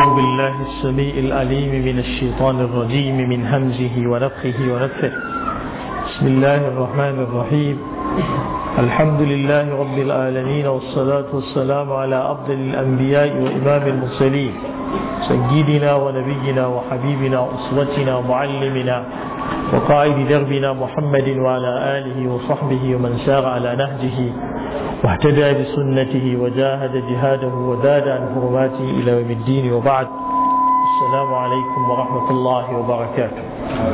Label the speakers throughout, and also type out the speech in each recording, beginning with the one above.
Speaker 1: أعوذ بالله السميع العليم من الشيطان الرجيم من همزه ونفخه ونفخه بسم الله الرحمن الرحيم الحمد لله رب العالمين والصلاة والسلام على أفضل الأنبياء وإمام المرسلين سيدنا ونبينا وحبيبنا وأسوتنا ومعلمنا وقائد دربنا محمد وعلى آله وصحبه ومن سار على نهجه واهتدى بسنته وجاهد جهاده وزاد عن حرماته إلى يوم الدين وبعد السلام عليكم ورحمة الله وبركاته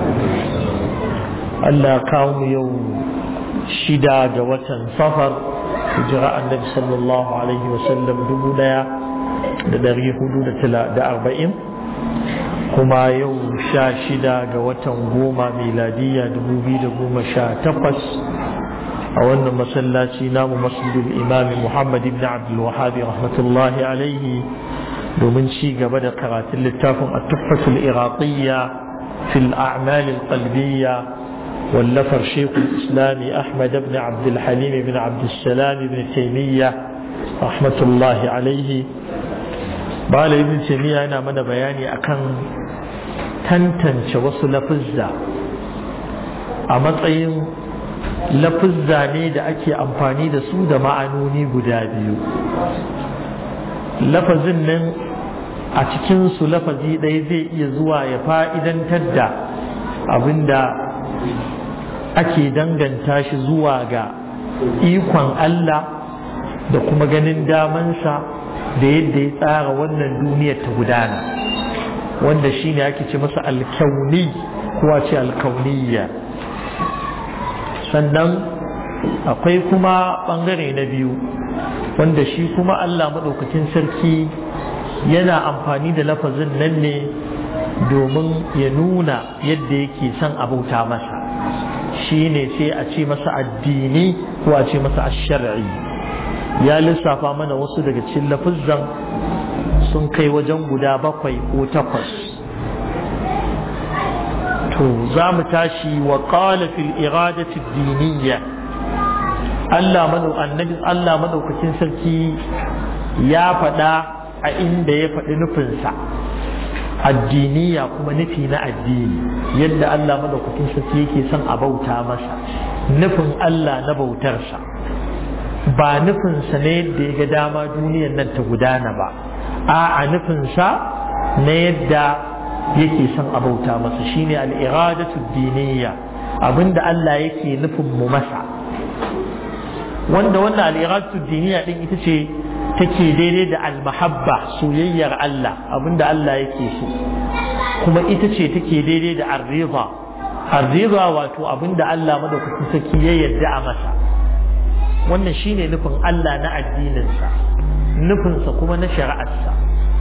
Speaker 1: ألا قوم يوم شدا جوة صفر جراء النبي صلى الله عليه وسلم دبنا da ɗari hudu da arba'in kuma yau sha shida ga watan goma miladiyya dubu biyu da goma sha takwas a wannan masallaci namu masjidul imami muhammad ibn abdul wahabi rahmatullahi alaihi domin ci gaba da karatun littafin at-tuhfatul iraqiyya fil a'mal al-qalbiyya wallafar shekul islami ahmad ibn abdul halim ibn abdul salam ibn taymiyya rahmatullahi alaihi bala ibn taymiya yana mana bayani akan tantance wasu lafizza a matsayin lafizza ne da ake amfani da su da ma'anoni guda biyu lafazin nan a cikinsu lafazi ɗaya zai iya zuwa ya fa'idantar da abinda ake danganta shi zuwa ga ikon Allah da kuma ganin damansa da yadda ya tsara wannan duniyar ta gudana wanda shi ne ake ce masa alkauni kuwa ce alkauniya sannan akwai kuma ɓangare na biyu wanda shi kuma Allah maɗaukakin sarki yana amfani da lafazin nan ne domin ya nuna yadda yake son abauta masa shi ne sai a ce masa addini ko a ce masa ashari'i ya lissafa mana wasu daga cikin lafizan sun kai wajen guda bakwai ko takwas to za mu tashi wa qala fil iradati diniyya Allah madu annabi Allah madaukakin sarki ya faɗa a inda ya faɗi nufinsa addiniya kuma nufi na addini yadda Allah madaukakin sarki yake son a bauta masa nufin Allah na bautarsa ba nufinsa ne yadda ya ga dama duniyar nan ta gudana ba a a nufinsa na yadda yake son abauta masa shine al'iradatu diniya abinda Allah yake nufin mu masa wanda wannan al'iradatu diniya din ita ce take daidai da almahabba soyayyar Allah abinda Allah yake so kuma ita ce take daidai da arriba arriba wato abinda Allah madaukakin sarki ya yarda a masa wannan shine nufin Allah na addininsa nufinsa kuma na shari'arsa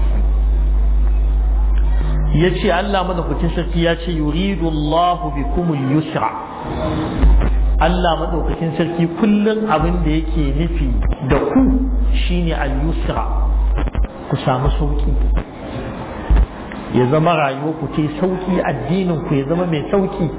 Speaker 1: ya ce Allah madaukakin sarki ya ce yuridu Allah bikumul yusra Allah madaukakin sarki kullum abin da yake nufi da ku shine al-yusra ku samu sauki ya zama rayuwa ku ce sauki addinin ku ya zama mai sauki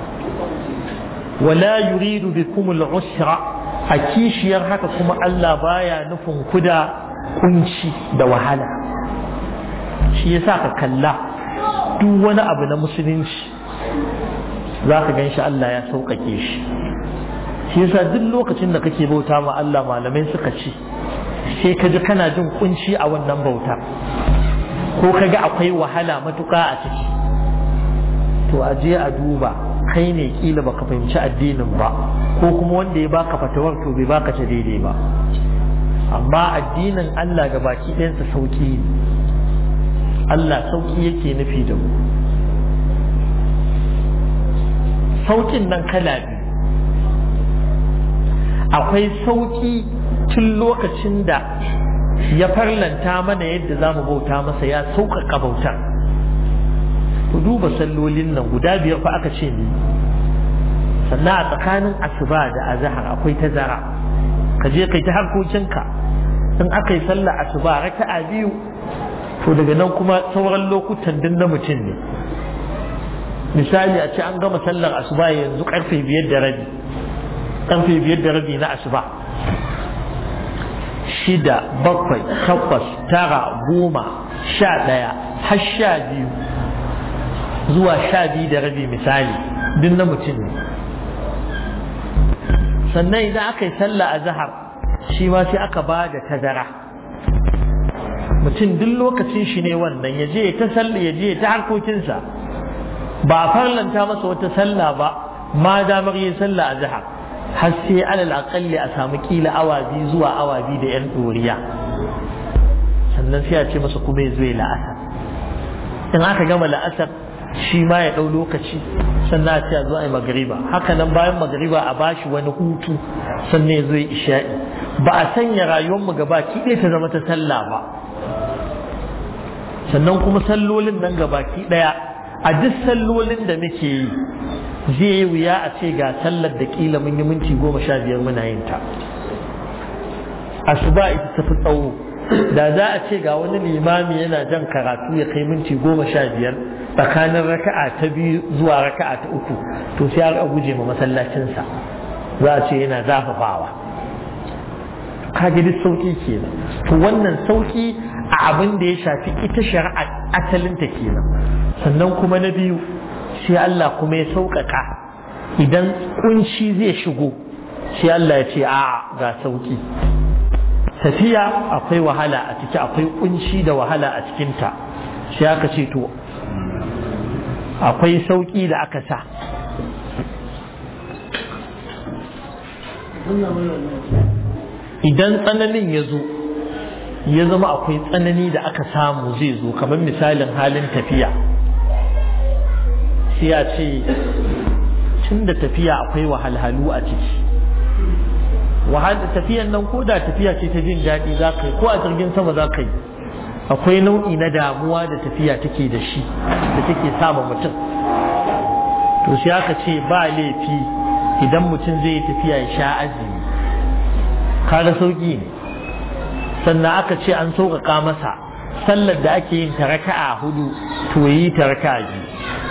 Speaker 1: wala yuridu bikumul usra a kishiyar haka kuma Allah baya nufin ku da kunci da wahala shi yasa ka kalla duk wani abu na musulunci za ka gan shi Allah ya sauƙaƙe shi shi yasa duk lokacin da kake bauta ma Allah malamai suka ce sai ka ji kana jin kunci a wannan bauta ko ka ga akwai wahala matuƙa a ciki to a je a duba kai ne kila baka fahimci addinin ba ko kuma wanda ya baka fatawar to bai baka ta daidai ba amma addinin Allah ga baki ɗayansa sauki ne Allah sauki yake nufi da mu saukin nan kala biyu akwai sauki tun lokacin da ya farlanta mana yadda za mu bauta masa ya sauƙaƙa bautar ku duba sallolin nan guda biyar fa aka ce ne sannan a tsakanin asuba da azahar akwai tazara ka je kai ta harkokinka in aka yi sallah asuba raka'a biyu to daga nan kuma sauran lokutan din na mutum ne misali a ce an gama sallar asuba yanzu karfe biyar da rabi karfe biyar da rabi na asuba shida bakwai takwas tara goma sha ɗaya har sha biyu zuwa sha biyu da rabi misali duk na mutum ne sannan idan aka yi sallah a zahar shi ma sai aka ba da tazara mutum duk lokacin shi ne wannan ya je ta sallah ya je ta harkokinsa ba a farlanta masa wata sallah ba ma damar yin sallah a zahar har sai alal aƙalli a samu kila awa biyu zuwa awa biyu da yan ɗoriya sannan sai a ce masa kuma ya zo ya la'asar in aka gama la'asar shi ma ya ɗau lokaci sannan a ce a zo a yi magariba haka nan bayan magariba a bashi wani hutu sannan ya zo ya isha'i ba a sanya rayuwarmu gaba ki ɗaya ta zama ta sallah ba sannan kuma sallolin nan gaba ki ɗaya a duk sallolin da muke yi zai yi wuya a ce ga sallar da kila mun yi minti goma sha biyar muna yin ta asuba ita tafi tsawo da za a ce ga wani limami yana jan karatu ya kai minti goma sha biyar tsakanin raka'a ta biyu zuwa raka'a ta uku to sai a guje ma masallacinsa za a ce yana zafafawa kaga duk sauki kenan to wannan sauki a abin da ya shafi ita shari'a asalinta kenan sannan kuma na biyu sai Allah kuma ya sauƙaƙa idan kunci zai shigo sai Allah ya ce a ga sauki tafiya akwai wahala a ciki akwai kunci da wahala a cikinta sai aka ce to akwai sauki da aka sa idan tsananin ya zo ya zama akwai tsanani da aka samu zai zo kamar misalin halin tafiya sai ya ce tun da tafiya akwai wahalhalu a ciki tafiyan nan ko da tafiya ce ta jin daɗi za ka yi ko a jirgin sama za ka yi akwai nau'i na damuwa da tafiya take da shi da take sama mutum to sai aka ce ba laifi idan mutum zai yi tafiya ya sha azumi kaga sauki ne sannan aka ce an sauƙaƙa masa sallar da ake yin ta raka'a hudu to yi ta raka'a biyu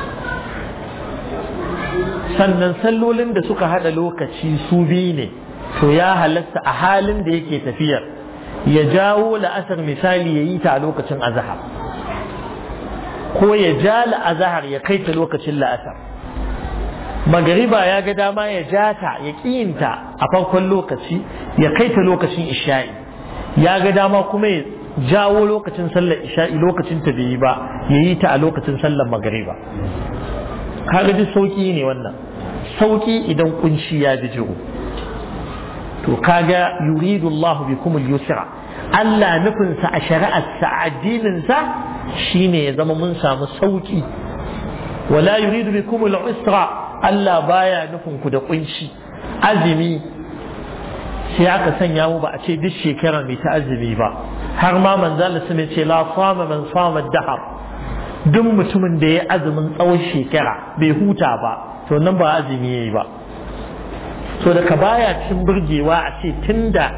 Speaker 1: sannan sallolin da suka hada lokaci su biyu ne to ya halatta a halin da yake tafiyar ya jawo la'asar misali ya yi ta a lokacin azahar ko ya ja la'azahar ya kai ta lokacin la'asar magariba ya ga dama ya ja ta ya ƙiyinta a farkon lokaci ya kai ta lokacin isha'i ya ga dama kuma ya jawo lokacin sallar isha'i lokacin ta bai yi ba ya yi ta a lokacin sallar magariba kaga duk sauki ne wannan sauki idan kunshi ya bijiro to kaga yuridu Allah bikum al-yusra Allah nufinsa a shari'arsa a addininsa shine ya zama mun samu sauki wala yuridu bikum al-usra Allah baya nufin ku da kunshi azumi sai aka sanya mu ba a ce duk shekara mai ta azumi ba har ma manzo Allah sun ce la sama man sama dahar duk mutumin da ya azumin tsawon shekara bai huta ba to nan ba azumi yayi ba so daga baya cin burgewa a ce tunda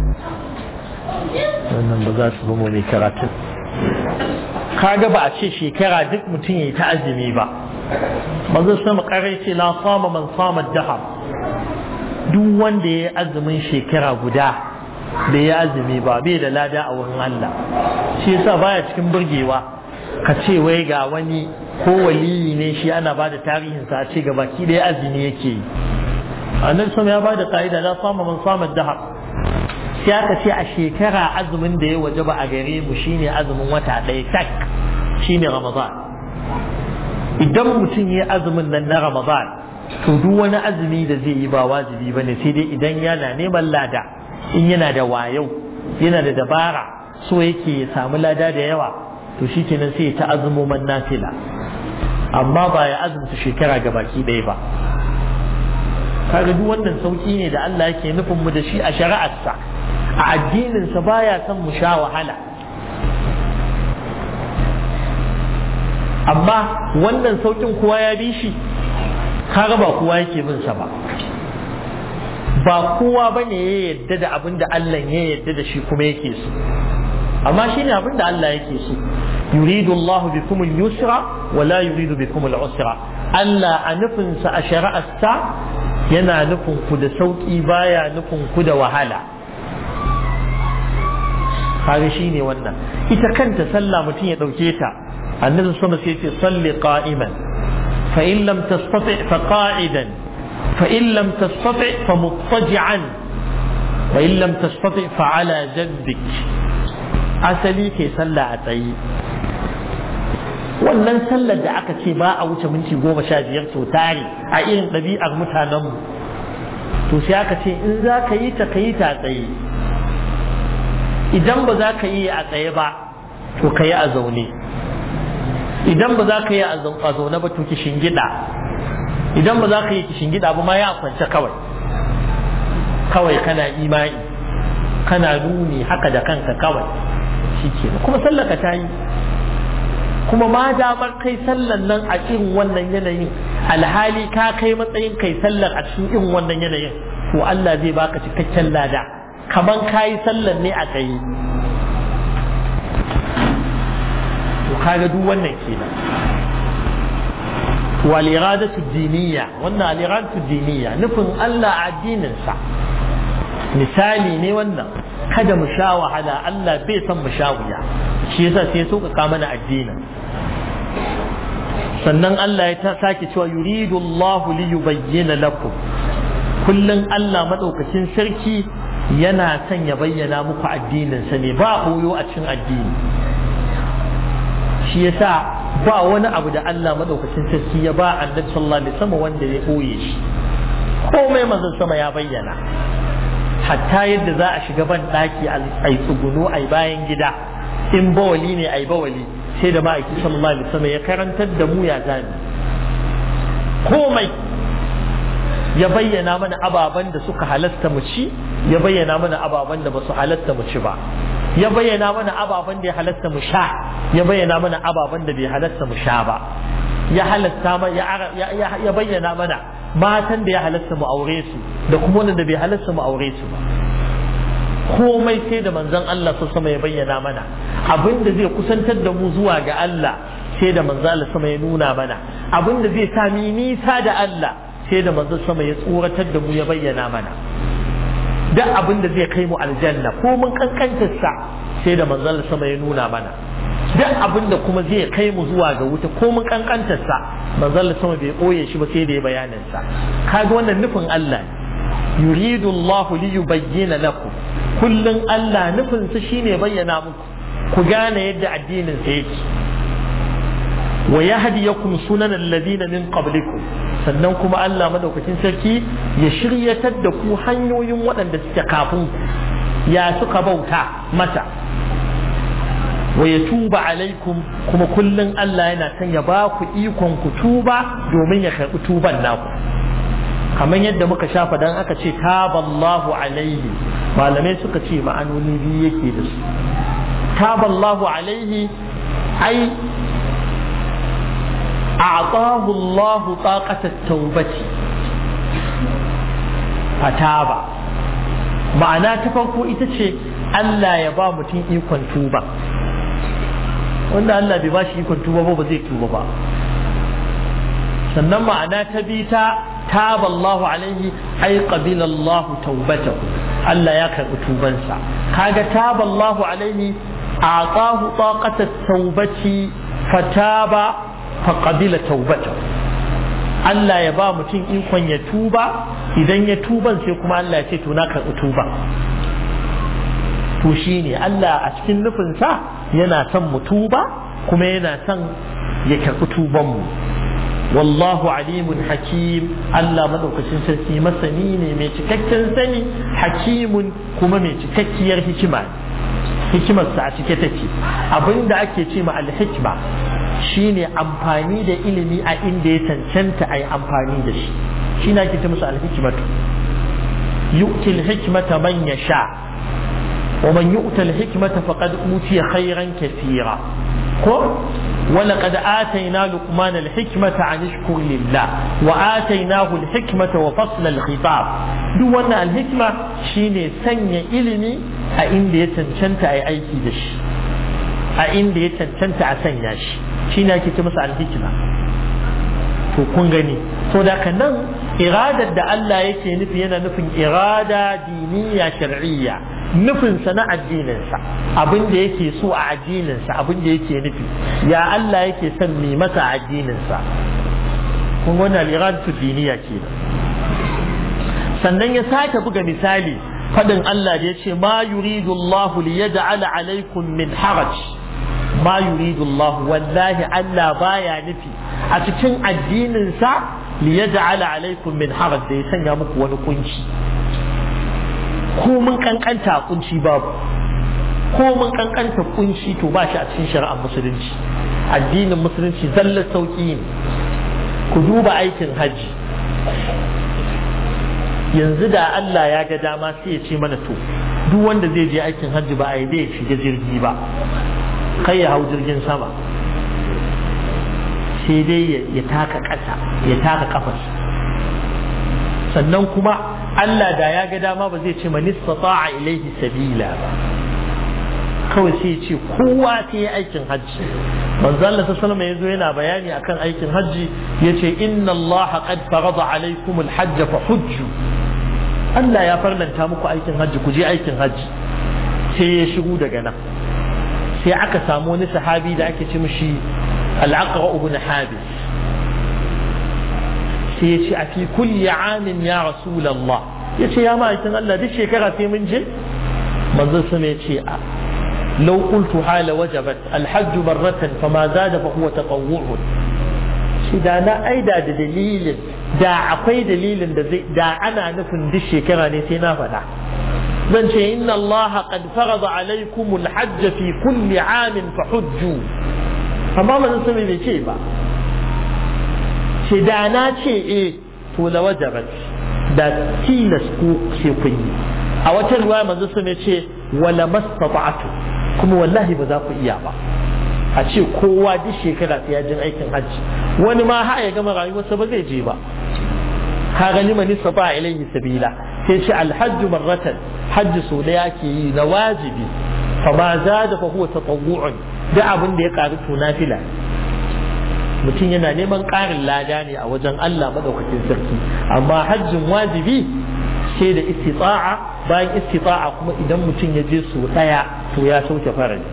Speaker 1: wannan ba za su zama ne karatun kaga ba a ce shekara duk mutum ya yi ta azumi ba manzo sama karai ce la sama man sama dahar duk wanda ya yi azumin shekara guda bai yi azumi ba bai da lada a wurin Allah shi yasa baya cikin burgewa ka ce wai ga wani ko waliyi ne shi ana ba da tarihinsa a ce ga baki da azumi yake yi annabi sama ya ba da ka'ida la sama man sama dahar sai aka ce a shekara azumin da ya waje ba a gare mu shine azumin wata ɗaya tak shine ramadan idan mutum ya azumin nan na ramadan to duk wani azumi da zai yi ba wajibi ba ne sai dai idan yana neman lada in yana da wayau yana da dabara so yake ya samu lada da yawa to shi kenan sai ya ta azumoman nafila amma ba ya azumta shekara ga baki ɗaya ba kaga duk wannan sauki ne da Allah yake nufin mu da shi a shari'arsa a addininsa baya son mu sha wahala amma wannan saukin kowa ya bi shi kaga ba kowa yake bin sa ba ba kowa bane ya yadda da abin da Allah ya yadda da shi kuma yake so amma shine abin da Allah yake so yuridu Allah bikum al-yusra wa la yuridu bikum al-usra Allah a nufinsa a shari'arsa yana nufin ku da sauki baya nufin ku da wahala kaga shine wannan ita kanta sallah mutum ya dauke ta annabi sama sai ce salli qa'iman fa in lam tastati fa qa'idan fa in lam tastati fa muttaji'an wa in lam tastati fa ala jaddik asali ke sallah a tsaye wannan sallar da aka ce ba a wuce minti goma sha biyar sau tare a irin ɗabi'ar mutanenmu to sai aka ce in za ka yi ta ka yi ta tsaye idan ba za ka yi a tsaye ba to ka yi a zaune idan ba za ka yi a zaune ba to ki shingida idan ba za ka yi ki shingida ba ma ya kwance kawai kawai kana imani kana nuni haka da kanka kawai shi ke kuma sallaka ta yi kuma ma damar kai sallan nan a irin wannan yanayin alhali ka kai matsayin kai sallar a cikin irin wannan yanayin to Allah zai baka cikakken lada kaman kayi sallan ne a tsaye to kaga duk wannan kenan wal iradatu diniyya wannan al iradatu diniyya nufin Allah a addinin sa misali ne wannan kada mu sha wahala Allah bai san mu sha wuya shi yasa sai so ka mana addinin sannan Allah ya ta sake cewa yuridu Allah li yubayyana lakum kullun Allah madaukakin sarki yana son ya bayyana muku addinin sa ne ba koyo a cikin addini shi yasa ba wani abu da Allah madaukakin sarki ya ba annabi sallallahu alaihi wasallam wanda ya koye shi komai manzon sama ya bayyana hatta yadda za a shiga ban daki ai tsuguno ai bayan gida in bawali ne ai bawali sai da ma'aiki sallallahu alaihi wasallam ya karantar da mu ya gani komai ya bayyana mana ababen da suka halasta mu ci ya bayyana mana ababen da ba su halasta mu ci ba ya bayyana mana ababen da ya halasta mu sha ya bayyana mana ababen da bai halasta mu sha ba ya halasta ya bayyana mana matan da ya halasta mu aure su da kuma wanda bai halasta mu aure su ba komai sai da manzon Allah su sama ya bayyana mana abin da zai kusantar da mu zuwa ga Allah sai da manzon Allah sama ya nuna mana abin da zai sa mi nisa da Allah sai da manzon sama ya tsoratar da mu ya bayyana mana duk abin da zai kai mu aljanna ko mun kankantar sa sai da manzon Allah sama ya nuna mana duk abin da kuma zai kai mu zuwa ga wuta ko mun kankantar sa manzon Allah sama bai koye shi ba sai da ya bayanin sa kaga wannan nufin Allah yuridu Allah li yubayyana lakum kullun Allah nufin sa shine bayyana muku ku gane yadda addinin sa yake wa yahdiyakum sunan alladhina min qablikum sannan kuma Allah madaukakin sarki ya shiryatar da ku hanyoyin waɗanda suke kafin ya suka bauta mata wa ya tuba alaikum kuma kullum Allah yana son ya ba ku ikon ku tuba domin ya karɓi tuban naku kamar yadda muka shafa dan aka ce taballahu alaihi malamai suka ce ma'anoni biyu yake da su taballahu alaihi ai a'tahu Allah taqata at-taubati fataba ma'ana ta farko ita ce Allah ya ba mutum ikon tuba wanda Allah bai ba shi ikon tuba ba ba zai tuba ba sannan ma'ana ta bi ta taba Allahu alaihi ai qabila Allah taubatahu Allah ya karbi tubansa kaga taba Allahu alaihi aqahu taqata taubati fataba fa qabila taubatahu Allah ya ba mutum ikon ya tuba idan ya tuban sai kuma Allah ya ce to na karbi tuba to shine Allah a cikin nufinsa yana son mu tuba kuma yana son ya karɓi tubanmu wallahu alimun hakim Allah maɗaukacin sarki masani ne mai cikakken sani hakimun kuma mai cikakkiyar hikima hikimarsa a cike take abinda ake ce ma alhikma shine amfani da ilimi a inda ya cancanta a yi amfani da shi shi na ake ce musu alhikmatu yu'til hikmata man yasha ومن يؤت الحكمة فقد أوتي خيرا كثيرا ولقد آتينا لقمان الحكمة عن اشكر لله وآتيناه الحكمة وفصل الخطاب دون الحكمة شيني سنة إلمي أين دي تنشنت أي أي كيدش أين دي تنشنت أسنياش شيني أكي تمسع الحكمة to kun gani so da ka nan iradar da Allah yake nufi yana nufin irada diniya shar'iyya nufinsa na addininsa abin da yake so a addininsa abin da yake nufi ya Allah yake son mi masa addininsa kun wani al'iradatu diniya ke sannan ya sake buga misali fadin Allah da ya ce ma yuridu Allah li yaj'ala alaikum min haraj ma yuridu Allah wallahi Allah baya nufi a cikin addininsa li yaj'ala alaikum min haraj da ya sanya muku wani kunci ko mun kankanta kunci babu ko mun kankanta kunci to ba shi a cikin shari'ar musulunci addinin musulunci zallar sauki ne ku duba aikin hajji yanzu da Allah ya ga dama sai ya ce mana to duk wanda zai je aikin hajji ba a yi zai shiga jirgi ba kai ya hau jirgin sama sai dai ya taka ƙasa ya taka kafas sannan kuma Allah da ya ga dama ba zai ce manista ta'a ilaihi sabila ba kawai sai ce kowa sai ya aikin hajji manzo Allah sallallahu alaihi yazo yana bayani akan aikin hajji yace inna Allah qad farada alaikum alhajj fa hujju Allah ya farlanta muku aikin hajji ku je aikin hajji sai ya shigo daga nan sai aka samu wani sahabi da ake ce mishi al-aqra ibn habis sai ya ce a fi kulli amin ya rasulullah ya ce ya ma'aikin Allah duk shekara sai mun je manzo sama ya ce a لو قلت حال وجبت الحج مرة فما زاد فهو تطوع shi da na aida da dalilin da akwai dalilin da zai da ana nufin duk shekara ne sai na faɗa zan ce inna allaha qad farada alaykum alhajj fi kulli amin fa hujju amma manzon sun bai ce ba ce da na ce eh to la wajabat da tilas ku sai kun yi a wata ruwaya manzon sun ce wala mastata'tu kuma wallahi ba za ku iya ba a ce kowa duk shekara sai ya jin aikin hajji wani ma ha ya gama rayuwarsa ba zai je ba ka gani mani saba ilayhi sabila sai ce alhajju marratan hajji so da yake yi na wajibi fa ma zada fa huwa tatawwu'un da abin da ya karu to nafila mutum yana neman ƙarin lada ne a wajen Allah madaukakin sarki amma hajjin wajibi sai da istita'a bayan istita'a kuma idan mutum ya je so daya to ya sauke farali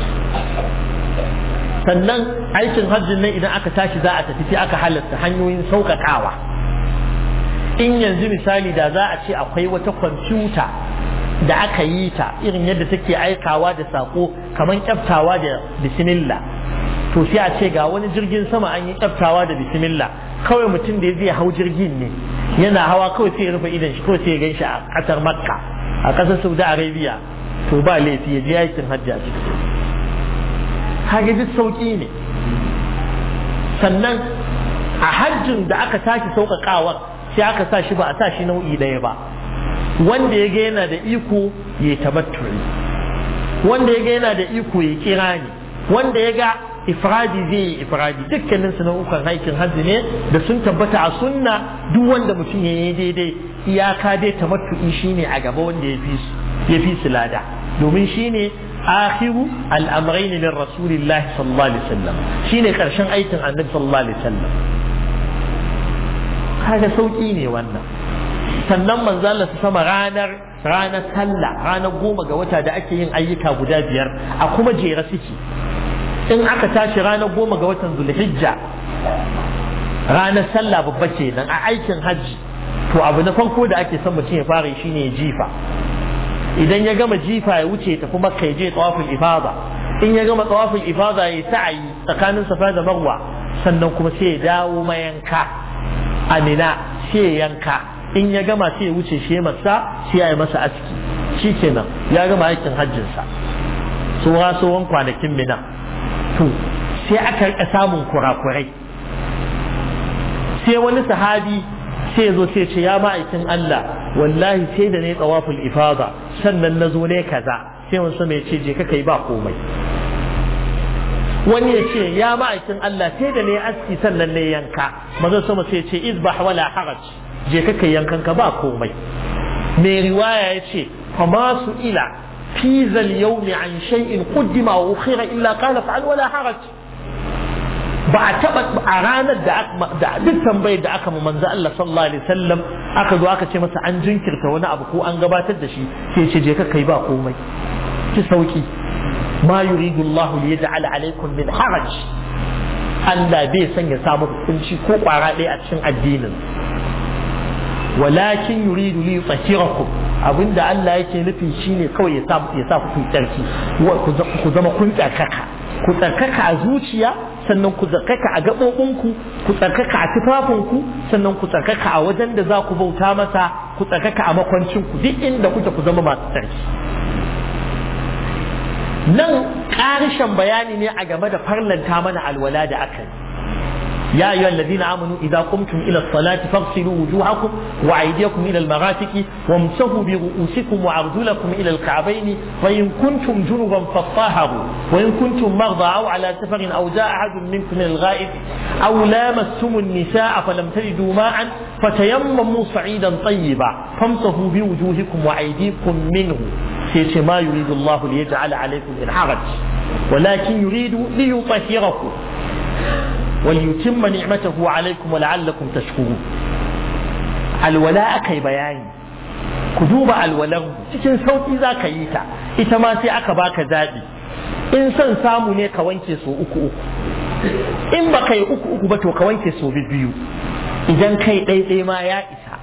Speaker 1: sannan aikin hajjin nan idan aka tashi za a tafi sai aka halatta hanyoyin sauƙaƙawa in yanzu misali da za a ce akwai wata kwamfuta da aka yi ta irin yadda take aikawa da sako kamar kyaftawa da bismillah to sai a ce ga wani jirgin sama an yi kyaftawa da bismillah kawai mutum da zai hau jirgin ne yana hawa kawai sai ya rufe idan shi kawai sai ya gan shi a ƙasar makka a ƙasar saudi arabia to ba laifi ya je aikin hajji a ciki haka duk sauƙi ne sannan a hajjin da aka tashi sauƙaƙawar sai aka sa shi ba a sa shi nau'i ɗaya ba wanda ya ga yana da iko ya tabatturi wanda ya ga yana da iko ya kira ne wanda ya ga ifradi zai yi ifradi dukkanin su nau'ukan aikin hajji ne da sun tabbata a sunna duk wanda mutum ya yi daidai iyaka dai tamattu'i shine a gaba wanda ya fi ya fi su lada domin shine akhiru al'amrain min rasulillahi sallallahu alaihi wasallam shine karshen aikin annabi sallallahu alaihi wasallam kaga sauki ne wannan sannan manzo Allah su sama ranar ranar sallah ranar goma ga wata da ake yin ayyuka guda biyar a kuma jera suke in aka tashi ranar goma ga watan zulhijja ranar sallah babba kenan a aikin hajji to abu na farko da ake son mutum ya fara shine ya jifa idan ya gama jifa ya wuce ta kuma kai je tawaful ifada in ya gama tawaful ifada ya sa'ayi tsakanin safa da marwa sannan kuma sai ya dawo mayanka amina sai ya yanka in ya gama sai ya wuce shi masa sai ya yi masa aski shi kenan ya gama aikin hajjinsa tsohon tsohon kwanakin mina to sai aka rika samun kurakurai sai wani sahabi sai zo sai ce ya ma'aikin Allah wallahi sai da ne tsawaful ifada sannan na zo ne kaza sai wani sama ya ce je ka kai ba komai wani ya ce ya ma'aikin Allah sai da ne aski sannan ne yanka mazo sama sai ya ce izbah wala haraj je ka kai yankan ka ba komai mai riwaya ya ce fa ma su ila fi zal yawmi an shay'in quddima wa ukhira illa qala fa'al wala haraj ba a taba a ranar da duk tambayar da aka manzo Allah sallallahu alaihi wasallam aka zo aka ce masa an jinkirta wani abu ko an gabatar da shi sai ce je ka kai ba komai ki sauki ma yuridu Allah li yaj'ala alaikum min haraj Allah bai son ya samu hukunci ko kwara ɗaya a cikin addinin walakin yuridu li yutahhirakum abinda Allah yake nufi shine kawai ya sa ya sa ku tsarki ku zama kun tsarkaka ku tsarkaka a zuciya sannan ku tsarkaka a gaɓoɓinku ku tsarkaka a tufafinku sannan ku tsarkaka a wajen da za ku bauta masa ku tsarkaka a makwancinku duk inda kuke ku zama masu tsarki nan ƙarishen bayani ne a game da farlanta mana alwala da aka yi يا أيها الذين آمنوا إذا قمتم إلى الصلاة فاغسلوا وجوهكم وأيديكم إلى المرافق وامسحوا برؤوسكم وأرجلكم إلى الكعبين وإن كنتم جنبا فاطهروا وإن كنتم مرضى أو على سفر أو جاء أحد منكم من الغائب أو لامستم النساء فلم تجدوا ماء فتيمموا صعيدا طيبا فامسحوا بوجوهكم وأيديكم منه سيش ما يريد الله ليجعل عليكم من حرج ولكن يريد ليطهركم وليتم نعمته عليكم ولعلكم تشكرون alwala aka yi bayani ku duba alwalan cikin sauƙi za ka yi ta ita ma sai aka baka zaɓi in son samu ne ka wanke so uku uku in ba ka yi uku uku ba to ka wanke so biyu idan kai ɗaiɗai ma ya isa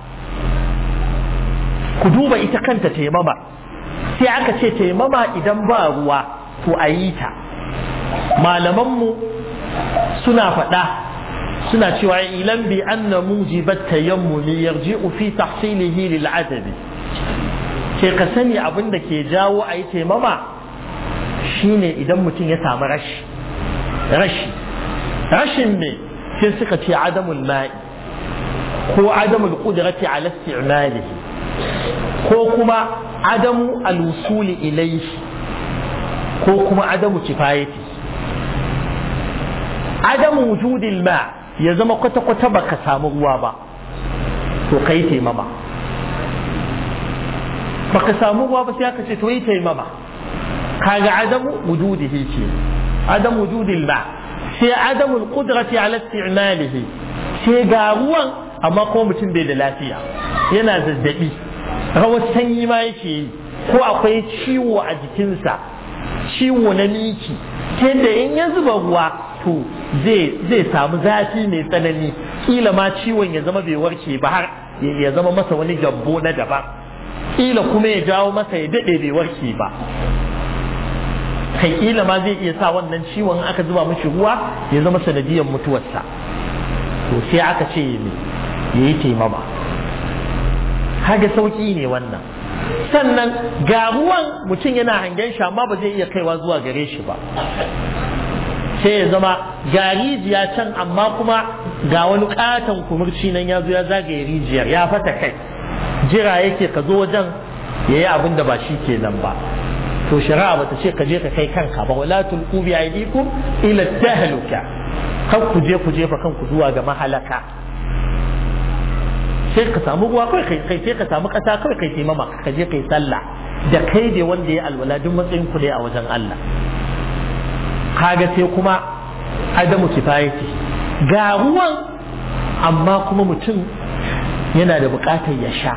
Speaker 1: ku duba ita kanta taimama sai aka ce taimama idan ba ruwa to a yi ta malamanmu suna faɗa suna cewa ilan bi anna mujibat tayammumi yarji'u fi tahsilihi lil adabi ce ka sani abin da ke jawo a yi taimama shine idan mutum ya samu rashi rashi rashin ne sai suka ce adamul ma'i ko adamul qudrati ala isti'malihi ko kuma adamu al-wusuli ilayhi ko kuma adamu kifayati adamu wujudil ma ya zama kwata-kwata baka samu ruwa ba to kai taimama baka samu ruwa ba sai aka ce to yi taimama kaga adamu wujudihi ce adamu wujudil ma sai adamu alqudrati ala isti'malihi sai ga ruwan amma ko mutum bai da lafiya yana zazzabi rawar sanyi ma yake yi ko akwai ciwo a jikinsa ciwo na miki ta da in ya zuba ruwa to zai samu zafi mai tsanani kila ma ciwon ya zama bai warke ba har ya zama masa wani gyambo na daban kila kuma ya jawo masa ya daɗe bai warke ba kai kila ma zai iya sa wannan ciwon aka zuba mishi ruwa ya zama sanadiyar mutuwarsa to sai aka ce ya yi taimama kaga sauki ne wannan sannan ga ruwan mutum yana hangen shi amma ba zai iya kaiwa zuwa gare shi ba sai ya zama ga rijiya can amma kuma ga wani katon kumurci nan ya zo ya zagaye rijiyar ya fata kai jira yake ka zo wajen ya yi abin da ba shi ke nan ba to shari'a bata ce ka je ka kai kanka ba wala tulqu bi aydikum ila tahluka kan ku je ku jefa kanku zuwa ga mahalaka sai ka samu ruwa kawai kai kai sai ka samu kasa kawai kai taimama ka je kai sallah da kai da wanda ya alwala duk matsayin ku ne a wajen Allah kaga sai kuma adamu kifayati ga ruwan amma kuma mutum yana da bukatar ya sha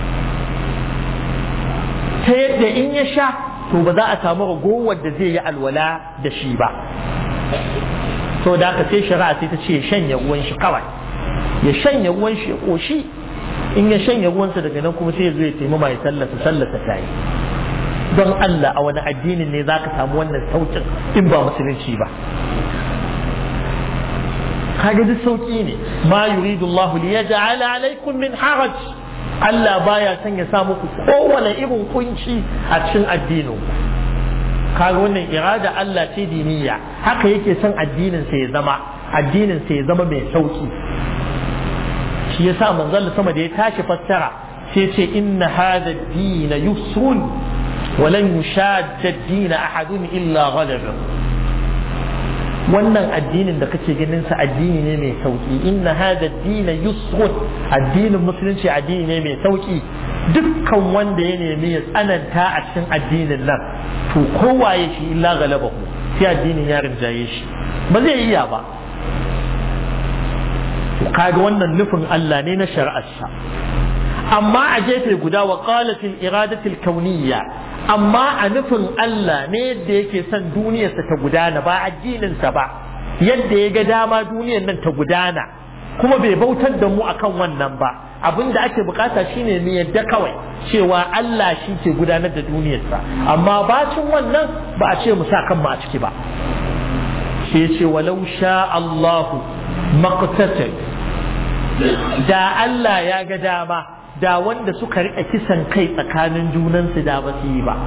Speaker 1: ta yadda in ya sha to ba za a samu ragowar da zai yi alwala da shi ba to da aka sai shari'a sai ta ce ya shanya ruwan shi kawai ya shanya ruwan shi ya koshi in ya shanya ruwansa daga nan kuma sai ya zo ya taimama ya sallata sallata ta yi don Allah a wani addinin ne za ka samu wannan saukin in ba musulunci ba kaga duk sauki ne ma yuridu Allah li yaj'ala alaikum min haraj Allah baya son ya sa muku kowane irin kunci a cikin addinin kaga wannan irada Allah ce diniya haka yake son addinin sa ya zama addinin sa ya zama mai sauki shi yasa manzon sama da ya tashi fassara sai ce inna hadha ad-din yusrun wa lan yushadda ad-din ahadun illa ghalaba wannan addinin da kake ganin sa addini ne mai sauki inna hadha ad-din yusrun addinin musulunci addini ne mai sauki dukkan wanda ya nemi ya tsananta a cikin addinin nan to kowaye shi illa galabahu sai addinin ya rinjaye shi ba zai iya ba kaga wannan nufin Allah ne na shari'arsa amma a gefe guda wa qalatil iradatil kauniyya amma a nufin Allah ne yadda yake son duniyarsa ta gudana ba addininsa ba yadda ya ga dama duniyar nan ta gudana kuma bai bautar da mu akan wannan ba abin da ake bukata shine mu yadda kawai cewa Allah shi ke gudanar da duniyarsa amma bacin wannan ba a ce mu sa kanmu a ciki ba sai ce walau sha Allahu maqtatal da Allah ya ga dama da wanda suka rika kisan kai tsakanin junansu da ba su yi ba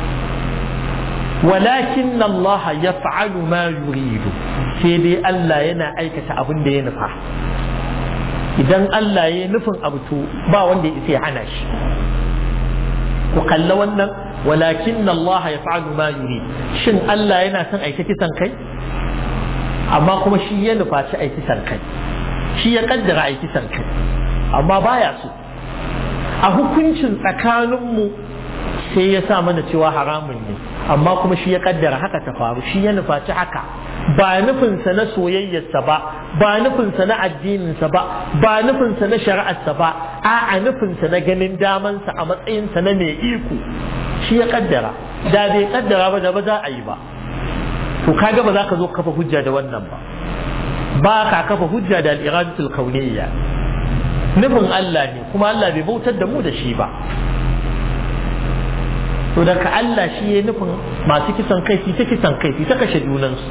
Speaker 1: walakin Allah ya fa'alu ma yuridu sai dai Allah yana aikata abin da ya nufa idan Allah ya nufin abu to ba wanda ya isa ya hana shi ku kalla wannan walakin Allah ya fa'alu ma yuridu shin Allah yana son aika kisan kai amma kuma shi ya nufa shi aiki kisan kai shi ya kaddara aiki kisan kai amma baya so a hukuncin tsakaninmu sai ya sa mana cewa haramun ne amma kuma shi ya kaddara haka ta faru shi ya nufaci haka ba nufinsa na soyayyarsa ba ba nufinsa na addininsa ba ba nufinsa na shari'arsa ba a a nufinsa na ganin damansa a matsayinsa na mai iko shi ya kaddara da bai kaddara ba da ba za a yi ba to kaga ba za ka zo kafa hujja da wannan ba ba ka kafa hujja da al-iradatul kauniyya nufin Allah ne kuma Allah bai bautar da mu da shi ba to daga Allah shi ya nufin masu kisan kai su ta kisan kai su ta kashe junansu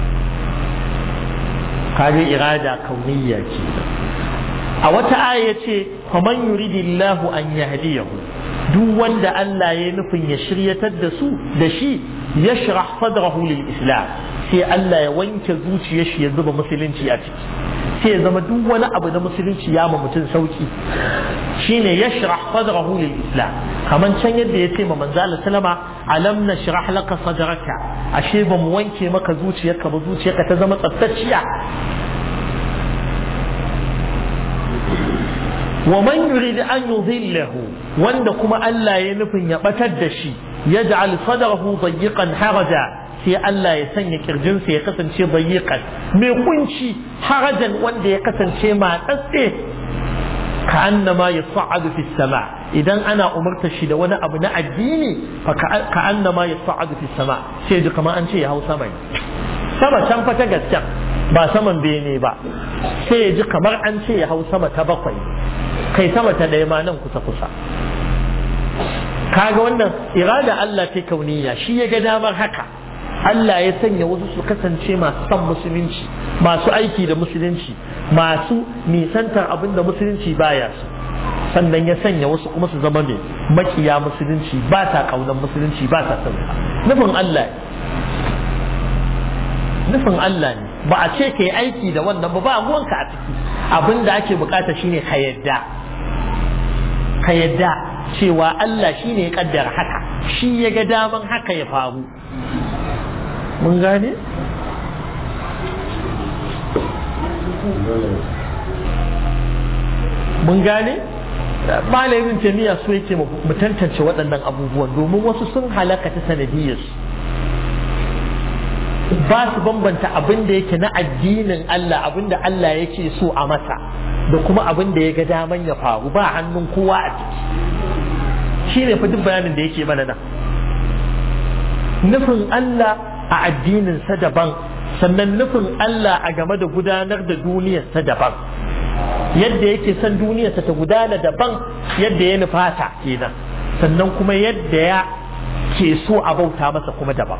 Speaker 1: kaga irada kauniyya ce a wata aya ce faman yuridillahu an yahdiyahu duk wanda Allah ya nufin ya shiryatar da su da shi yashrah sadrahu lil islam sai Allah ya wanke zuciyar shi ya zuba musulunci a ciki sai ya zama duk wani abu na musulunci ya ma mutum sauki shine yashrah sadrahu lil islam kaman can yadda ya ce ma manzo Allah sallama alam nashrah laka sadraka ashe ba mu wanke maka zuciyarka ba zuciyarka ta zama tsaftaciya wa man yurid an yudhillahu wanda kuma Allah ya nufin ya batar da shi yaj'al sadrahu dayyqan haraja sai Allah ya sanya kirjinsa ya kasance dayyqan mai kunci harajan wanda ya kasance matsatse ka annama yas'adu fi sama idan ana umarta shi da wani abu na addini fa ka annama yas'adu fi sama sai ji kamar an ce ya hau sama sama can fa ta gaskiya ba saman bene ba sai ya ji kamar an ce ya hau sama ta bakwai kai sama ta ɗaya ma nan kusa kusa kaga wannan irada Allah ce kauniya shi ya ga damar haka Allah ya sanya wasu su kasance masu son musulunci masu aiki da musulunci masu nisantar abin da musulunci baya su sannan ya sanya wasu kuma su zama mai makiya musulunci ba ta kaunar musulunci ba ta son nufin Allah nufin Allah ne ba a ce ka yi aiki da wannan ba ba ruwanka a ciki abin da ake bukata shine ka yadda ka yadda cewa Allah shine ya kaddara haka shi ya ga daman haka ya faru mun gane mun gane malamin jami'a so yake mu tantance waɗannan abubuwan domin wasu sun halaka ta sanadiyarsu ba su bambanta abin da yake na addinin Allah abin da Allah yake so a masa da kuma abin da ya ga daman ya faru ba hannun kowa a ciki shi ne fa duk bayanin da yake mana nan nufin Allah a addininsa daban sannan nufin Allah a game da gudanar da duniyarsa daban yadda yake son duniyarsa ta gudana daban yadda ya nufata kenan sannan kuma yadda ya ke so a bauta masa kuma daban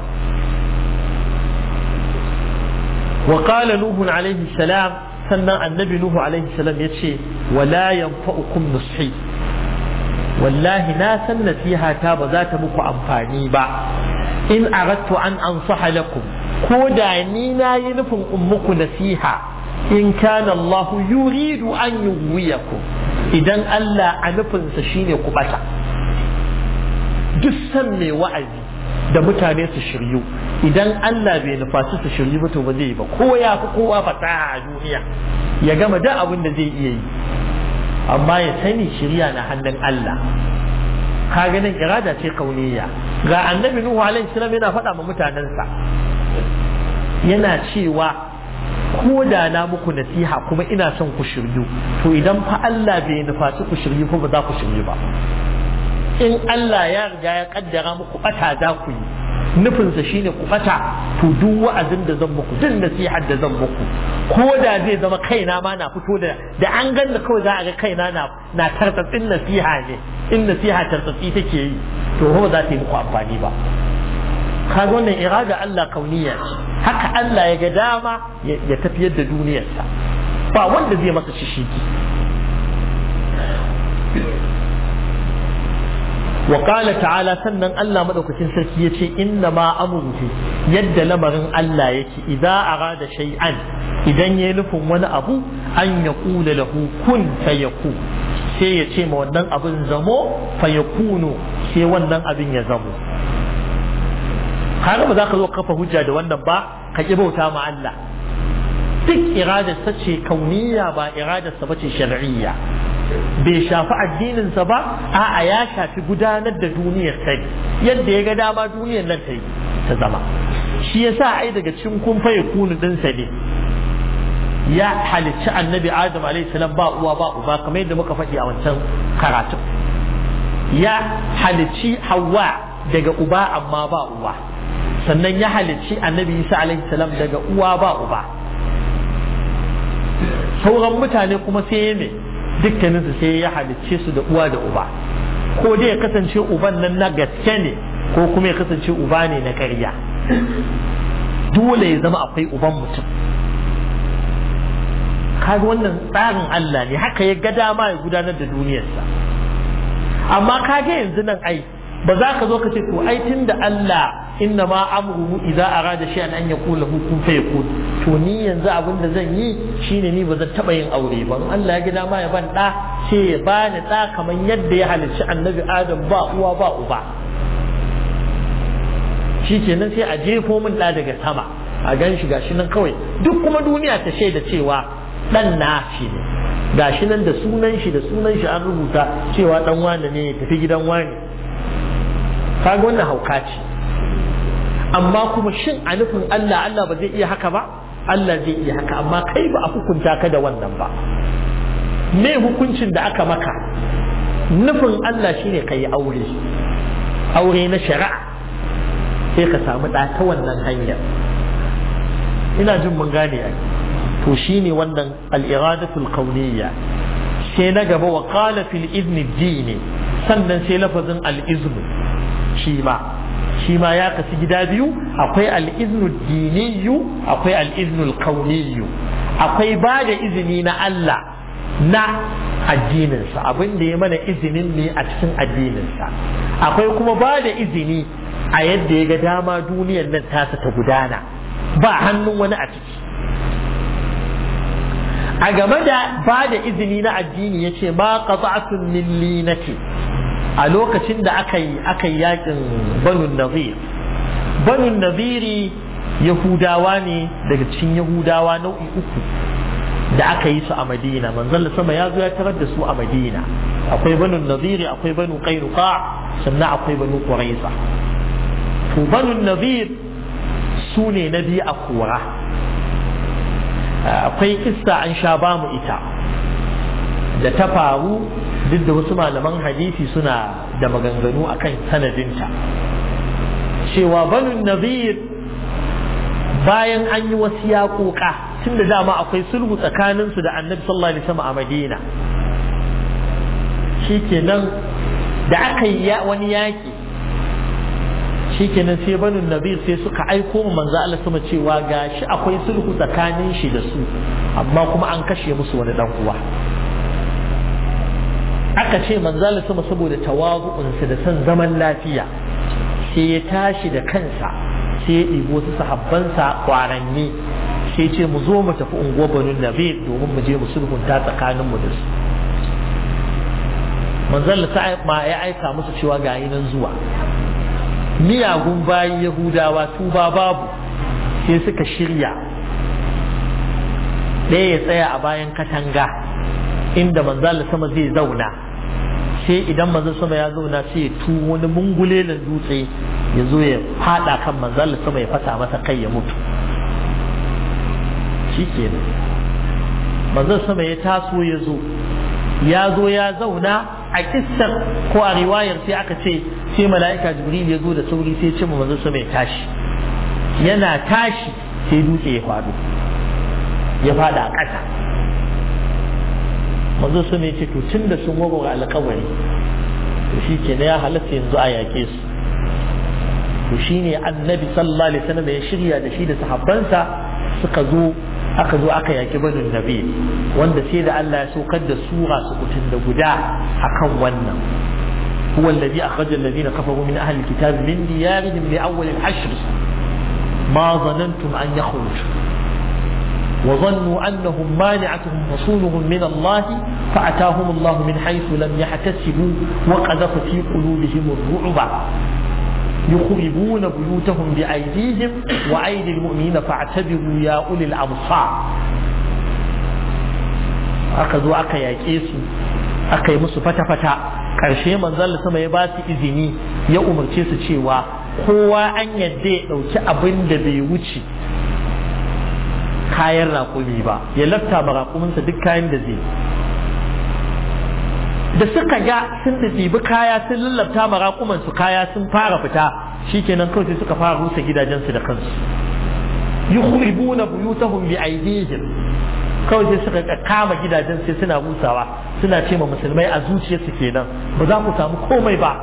Speaker 1: وقال نوح عليه السلام sannan annabi Nuhu alaihi salam ya ce wala yanfa'ukum nushi wallahi na san nasiha ta ba za ta muku amfani ba in aradtu an ansaha lakum ko da ni na yi nufin in muku nasiha in kana Allah yuridu an yuwiyakum idan Allah a nufinsa shine ku bata duk san mai wa'azi da mutane su shiryu idan Allah bai nufaci su shiryu ba to ba zai yi ba ko ya fi kowa fasaha a duniya ya gama da abin da zai iya yi amma ya sani shirya na hannun Allah ka ganin irada ce kauniya ga annabi nuhu alaihi salam yana faɗa ma mutanensa yana cewa ko da na muku nasiha kuma ina son ku shiryu to idan fa Allah bai nufaci ku shiryu ko ba za ku shiryu ba in Allah ya riga ya kaddara muku bata za ku yi nufinsa shine ku bata to duk wa'azin da zan muku duk nasihar da zan muku ko da zai zama kaina ma na fito da da an ganna kawai za a ga kaina na na tartatsin nasiha ne in nasiha tartatsi take yi to ba za ta yi muku amfani ba kaga wannan irada Allah kauniya ce haka Allah ya ga dama ya tafiyar da duniyarsa ba wanda zai masa shishiki wa qala ta'ala sannan Allah madaukakin sarki yace inna ma amruhu yadda lamarin Allah yake idza arada shay'an idan yayi nufin wani abu an ya kula lahu kun fayaku sai ya ce ma wannan abin zamo fayakunu sai wannan abin ya zamo kaga ba za ka zo kafa hujja da wannan ba ka ki bauta ma Allah duk iradarsa ce kauniya ba iradarsa ba ce shar'iyya bai shafi addininsa ba a'a ya shafi gudanar da duniyar ta yadda ya ga dama duniyar nan ta yi ta zama shi yasa ai daga cikin kun faye kunu dinsa ne ya halicci annabi adam alaihi salam ba uwa ba uba kamar yadda muka faɗi a wancan karatun ya halicci hawa daga uba amma ba uwa sannan ya halicci annabi isa alaihi salam daga uwa ba uba sauran mutane kuma sai ya me dukkaninsu sai ya halicce su da uwa da uba ko dai ya kasance uban nan na gaske ne ko kuma ya kasance uba ne na ƙarya dole ya zama akwai uban mutum kaga wannan tsarin Allah ne haka ya ga dama ya gudanar da duniyarsa amma kaga yanzu nan ai ba za ka zo ka ce to ai tunda Allah inna ma amruhu idza arada shay'an an yaqula lahu kun fayakun to ni yanzu abin da zan yi shine ni ba zan taba yin aure ba Allah ya ga dama ya ban da sai ya bani da kamar yadda ya halicci annabi Adam ba uwa ba uba shikenan sai a jefo min da daga sama a gan shi gashi nan kawai duk kuma duniya ta shaida cewa dan na shi ne gashi nan da sunan shi da sunan shi an rubuta cewa dan wane ne ya tafi gidan wane kaga wannan hauka ce amma kuma shin a nufin Allah Allah ba zai iya haka ba Allah zai iya haka amma kai ba a hukunta ka da wannan ba me hukuncin da aka maka nufin Allah shine ka yi aure aure na shari'a sai ka samu ɗa ta wannan hanyar ina jin mun gane ai to shine wannan al-iradatul kauniyya sai na gaba wa qala fil izni dini sannan sai lafazin al-iznu shi ma shi ma ya kasu gida biyu akwai al-iznu diniyu akwai al-iznu kauniyyu akwai ba da izini na Allah na addininsa abin da ya mana izinin ne a cikin addininsa akwai kuma ba da izini a yadda ya ga dama duniyar nan tasa ta gudana ba hannun wani a ciki a game da ba da izini na addini ya ce ma qata'atun min linati a lokacin da aka yi aka yi yakin banu nazir banu naziri yahudawa ne daga cikin yahudawa nau'i uku da aka yi su a madina manzon sama ya zo ya tarar da su a madina akwai banu naziri akwai banu qainuqa sannan akwai banu quraiza to banu nazir su ne na biyu a kora akwai kissa an sha ba mu ita da ta faru duk da wasu malaman hadisi suna da maganganu akan sanadinta cewa banu nazir bayan an yi wasu yaƙoƙa tun da dama akwai sulhu tsakaninsu da annabi sallallahu alaihi wasallam a madina shikenan da aka yi wani yaƙi shikenan sai banu nazir sai suka aiko mu manzo Allah sama cewa gashi akwai sulhu tsakanin shi da su amma kuma an kashe musu wani dan uwa aka ce manzo Allah sama saboda tawazu'unsa da son zaman lafiya sai ya tashi da kansa sai ya ɗibo wasu sahabbansa kwaranni sai ce mu zo mu tafi unguwar banu nabi domin mu je mu sulhunta tsakanin mu da su manzon Allah ma ya aika musu cewa ga nan zuwa miyagun bayi yahudawa tuba babu sai suka shirya ɗaya ya tsaya a bayan katanga inda manzon sama zai zauna sai idan manzon sama ya zauna sai ya tu wani mungulelin dutse ya zo ya fada kan manzon sama ya fasa masa kai ya mutu shi kenan manzon sama ya taso ya zo ya zo ya zauna a kissar ko a riwayar sai aka ce sai mala'ika jibril ya zo da sauri sai ce manzon sama ya tashi yana tashi sai dutse ya faɗo ya faɗa a ƙasa manzon sama ya ce to tun da sun warware alƙawari to shi ke ya halatta yanzu a yaƙe su to shine annabi sallallahu alaihi wasallam ya shirya da shi da sahabbansa suka zo aka zo aka yaki banu nabi wanda sai da Allah ya saukar da sura su kutun da guda akan wannan هو الذي أخرج الذين كفروا من أهل الكتاب من ديارهم لأول الحشر ما ظننتم أن يخرجوا وظنوا أنهم مانعتهم رسولهم من الله فأتاهم الله من حيث لم يحتسبوا وقذف في قلوبهم الرعب يخربون بيوتهم بأيديهم وأيدي المؤمنين فاعتبروا يا أولي الأبصار aka zo aka yaƙe su aka yi musu fata-fata ƙarshe manzon sama ya ba su izini ya umarce su cewa kowa an yadda ya ɗauki abin da bai wuce kayan raƙumi ba ya lafta ma raƙuminsa duk kayan da zai da suka ga sun ɗibi kaya sun lallabta ma raƙuman su kaya sun fara fita shikenan kawai sai suka fara rusa gidajensu da kansu yukhribuna buyutahum bi aydihim kawai sai suka kama gidajen sai suna rusawa suna ce ma musulmai a zuciyarsu kenan ba za ku samu komai ba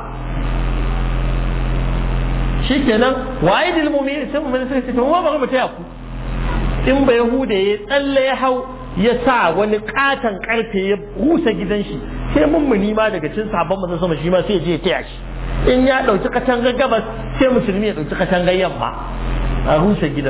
Speaker 1: shikenan wa aidil mu'minin sai mu'minin sai to wa bari mu taya ku in ba yahuda ya tsalle ya hau ya sa wani katon karfe ya rusa gidan shi sai mummuni ma daga cin sabon manzon sama shi ma sai je ya taya shi in ya dauki katangar gabas sai musulmi ya dauki katangar yamma a rusa gidan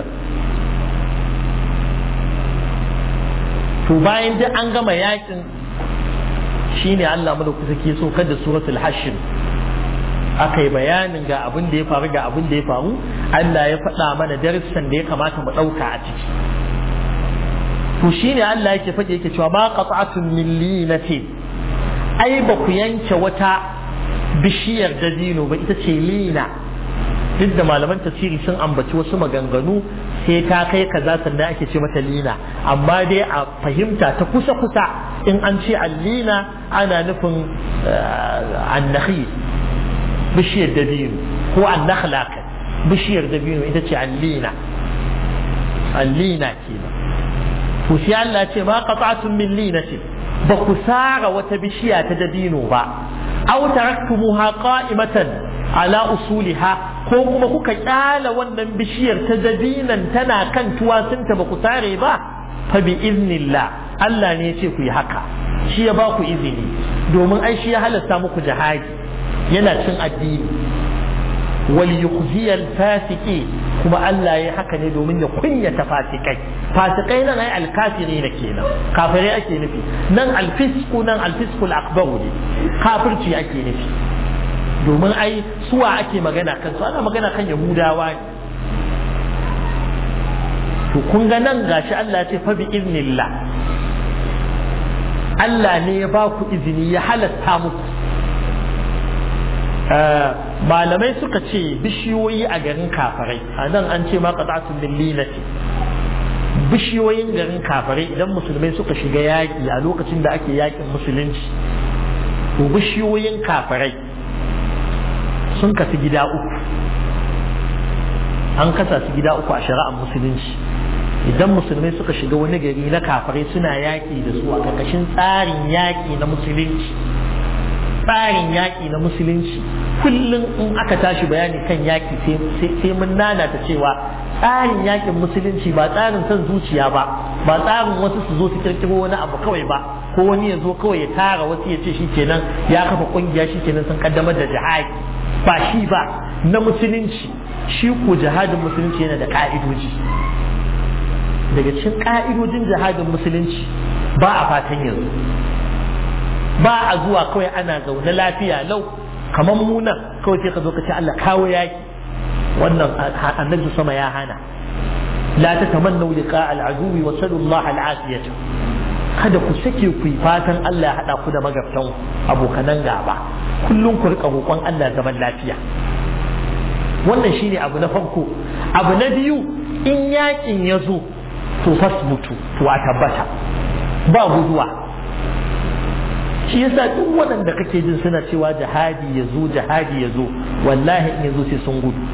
Speaker 1: to bayan duk an gama yakin shine Allah madaukaki ke so kada suratul hashr aka yi bayanin ga abin da ya faru ga abin da ya faru Allah ya faɗa mana darussan da ya kamata mu ɗauka a ciki to shine Allah yake faɗi yake cewa ma qat'atun min linatin ai ba ku yanke wata bishiyar dabino ba ita ce lina duk da malaman tafsiri sun ambaci wasu maganganu sai ta kai kaza sannan ake ce mata lina amma dai a fahimta ta kusa kusa in an ce allina ana nufin annahi bishiyar dabino ko annakhla bishiyar dabino ita ce allina allina kenan to sai Allah ce ma qata'tum min linatin ba ku sara wata bishiya ta dabino ba aw taraktumuha qa'imatan ala usuliha ko kuma kuka kyala wannan bishiyar ta dabinan tana kan tuwasinta ba ku sare ba fa bi iznillah Allah ne ya ce ku yi haka shi ya ba ku izini domin ai shi ya halasta muku jihadi yana cin addini wal yukhziyal fasiki kuma Allah ya haka ne domin ya kunyata fasikai fasikai nan ai alkafiri ne kenan kafirai ake nufi nan alfisku nan alfiskul akbaru ne kafirci ake nufi domin ai suwa ake magana kan su ana magana kan yahudawa ne to kun ga nan gashi Allah ya ce fa bi iznillah Allah ne ya ba ku izini ya halatta muku malamai suka ce bishiyoyi a garin kafarai a nan an ce ma qata'atun min linati bishiyoyin garin kafarai idan musulmai suka shiga yaƙi a lokacin da ake yaƙin musulunci to bishiyoyin kafarai sun kasu gida uku an kasa su gida uku a shari'ar musulunci idan musulmai suka shiga wani gari na kafarai suna yaƙi da su a ƙarƙashin tsarin yaƙi na musulunci tsarin yaƙi na musulunci kullum in aka tashi bayani kan yaƙi sai mun nanata cewa tsarin yaƙin musulunci ba tsarin son zuciya ba ba tsarin wasu su zo su kirkiro wani abu kawai ba ko wani ya zo kawai ya tara wasu ya ce shi kenan ya kafa kungiya shi kenan sun kaddamar da jihadi ba shi ba na musulunci shi ko jihadin musulunci yana da ka'idoji daga cikin ka'idojin jihadin musulunci ba a fatan yanzu ba a zuwa kawai ana zaune lafiya lau kamar muna kawai sai ka zo ka ce Allah kawo yaki wannan annabi sama ya hana la tatamannu liqa al-aduwi wa sallallahu al-afiyata kada ku sake ku yi fatan Allah ya hada ku da magabtan abokanan gaba kullum ku rika roƙon Allah zaman lafiya wannan shine abu na farko abu na biyu in yakin ya zo to fasbutu to a tabbata ba guduwa shi yasa duk waɗanda kake jin suna cewa jihadi ya zo jihadi ya zo wallahi in ya zo sai sun gudu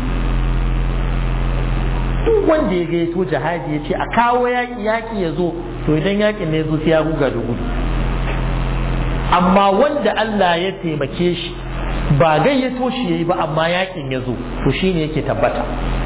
Speaker 1: duk wanda ya gaito jihadi ya ce a kawo yaƙi yaƙi ya zo to idan yaƙin ne ya zo sai ya ruga da gudu amma wanda Allah ya taimake shi ba gayyato shi yayi ba amma yaƙin ya zo to shine yake tabbata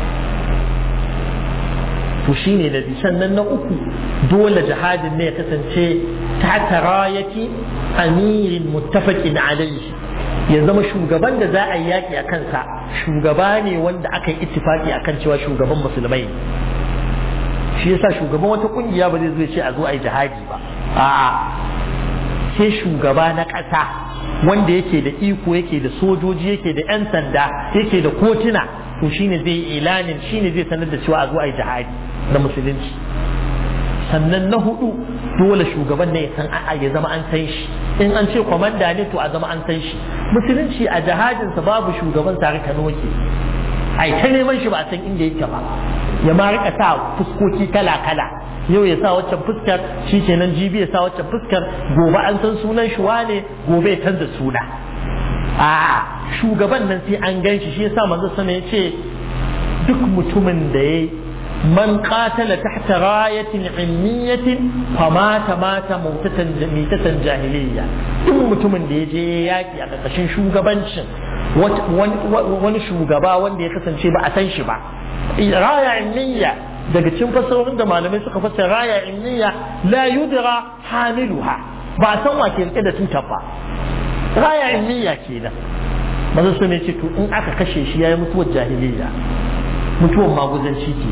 Speaker 1: to shine da sannan na uku dole jihadin ne ya kasance ta tarayati amirin muttafaqin alayhi ya zama shugaban da za a yi yaƙi a kansa shugaba ne wanda aka yi ittifaki akan cewa shugaban musulmai shi yasa shugaban wata kungiya ba zai zo ce a zo a yi jihadi ba a'a sai shugaba na ƙasa wanda yake da iko yake da sojoji yake da 'yan sanda yake da kotuna to shine zai ilanin shine zai sanar da cewa a zo a yi jihadi na musulunci sannan na hudu dole shugaban ne ya san a'a ya zama an san shi in an ce kwamanda ne to a zama an san shi musulunci a jihadinsa babu shugaban tare ka noke ai ta neman shi ba a san inda yake ba ya ma rika sa fuskoki kala kala yau ya sa waccan fuskar shi kenan jibi ya sa waccan fuskar gobe an san sunan shi wane gobe ya canza suna a shugaban nan sai an gan shi shi yasa manzo sana ya ce duk mutumin da ya man qatala tahta rayatin ilmiyatin famata mata mautatan mitatan jahiliyya duk mutumin da ya je yaki a ƙarƙashin shugabancin wani shugaba wanda ya kasance ba a san shi ba raya ilmiya daga cikin fasarorin da malamai suka fassara raya ilmiya la yudra hamiluha ba a san wa ke rike da tutar ba raya ilmiya kenan manzo sun ce to in aka kashe shi yayi mutuwar jahiliyya mutuwar maguzanci ke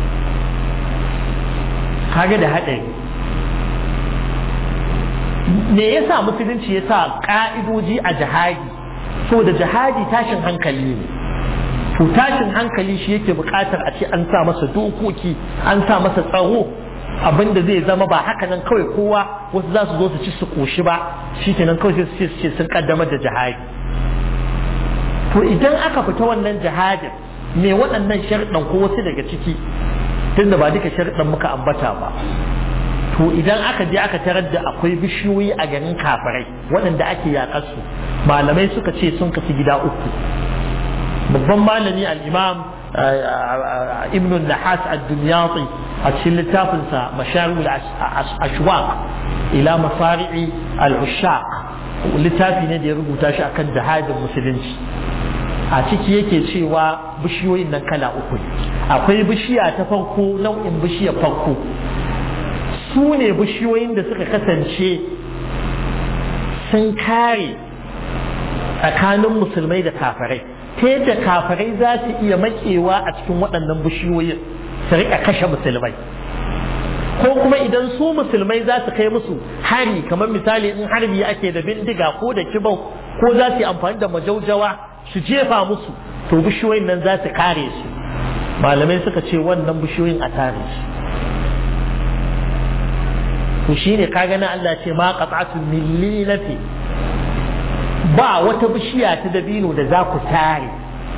Speaker 1: kaga da haɗari me yasa musulunci ya sa ƙa'idoji a jihadi so da jihadi tashin hankali ne to tashin hankali shi yake buƙatar a ce an sa masa dokoki an sa masa tsaro abinda zai zama ba haka nan kawai kowa wasu za su zo su ci su ƙoshi ba shi kenan kawai sai su ce sun kaddamar da jihadi to idan aka fita wannan jihadin me waɗannan sharɗan ko wasu daga ciki tunda ba duka sharɗan muka ambata ba to idan aka je aka tarar da akwai bishiyoyi a garin kafirai waɗanda ake yaƙar su malamai suka ce sun kasu gida uku babban malami al-imam ibn nahas ad-dunyati a cikin littafinsa masharul ashwaq ila masari'i al-ushaq littafi ne da ya rubuta shi akan jihadin musulunci a ciki yake cewa bishiyoyin nan kala uku akwai bishiya ta farko nau'in bishiyar farko su ne bishiyoyin da suka kasance sun kare tsakanin musulmai da kafirai ta yadda kafirai za su iya makewa a cikin waɗannan bishiyoyin su riƙa kashe musulmai ko kuma idan su musulmai za su kai musu hari kamar misali in harbi ake da bindiga ko da kibau ko za su yi amfani da majaujawa su jefa musu to bishiyoyin nan za su kare su malamai suka ce wannan bishiyoyin a tare su to shine kaga na Allah ce ma qat'atu millilati ba wata bishiya ta dabino da za ku tare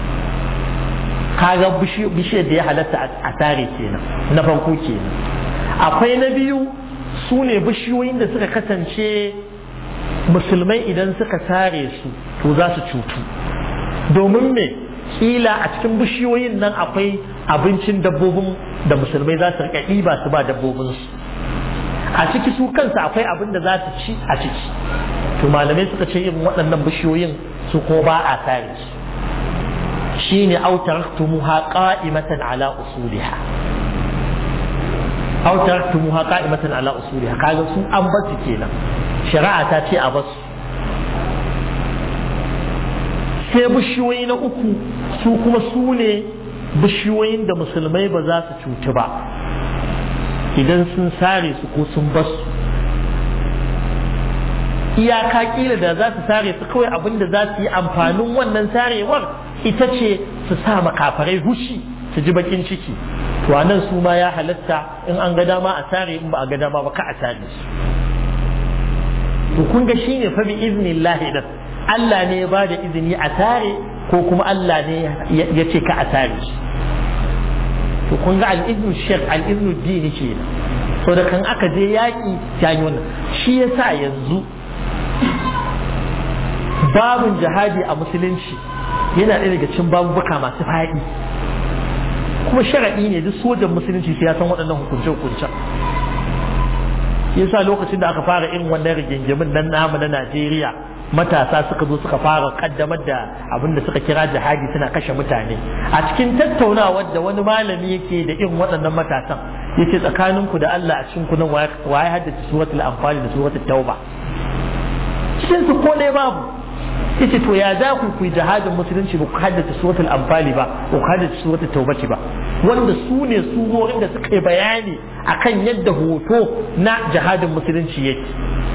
Speaker 1: kaga bishiyar da ya halatta a tare kenan na farko kenan akwai na biyu su ne bishiyoyin da suka kasance musulmai idan suka sare su to za su cutu domin me kila a cikin bishiyoyin nan akwai abincin dabbobin da musulmai za su rika ɗiba su ba dabbobinsu a ciki su kansu akwai abin da za su ci a ciki to malamai suka ce irin waɗannan bishiyoyin su ko ba a sare su shine aw taraktumuha qa'imatan ala usuliha aw taraktumuha qa'imatan ala usuliha kaga su an basu kenan shari'a ta ce a basu sai bishiyoyi na uku su kuma su ne bishiyoyin da musulmai ba za su cuci ba idan sun sare su ko sun basu iyaka kila da za su sare su kawai abin da za su yi amfanin wannan sarewar ita ce su sa makafarai hushi su ji bakin ciki to nan su ma ya halatta in an ga dama a sare in ba a ga dama ba ka a sare su to kun ga shine fa bi iznillahi da Allah ne ya ba da izini a sare ko kuma Allah ne ya ce ka a sare su to kun ga al-iznu shek al-iznu dini kenan so da kan aka je yaƙi ya yi wannan shi yasa yanzu babin jihadi a musulunci yana ɗaya daga cikin babubuka masu faɗi kuma sharaɗi ne duk sojan musulunci sai ya san waɗannan hukunce-hukuncen yasa lokacin da aka fara irin wannan rigingimin nan namu na Najeriya matasa suka zo suka fara kaddamar da abin da suka kira jihadi suna kashe mutane a cikin tattaunawar da wani malami yake da irin waɗannan matasan yace tsakaninku da Allah a cikin kunan waye haddace suratul anfal da suratul tauba cikin su ko ɗaya babu yace to ya za ku ku jihadin musulunci ba ku haddace suratul anfali ba ba ku haddace suratul taubati ba wanda su ne surorin da suka yi bayani akan yadda hoto na jihadin musulunci yake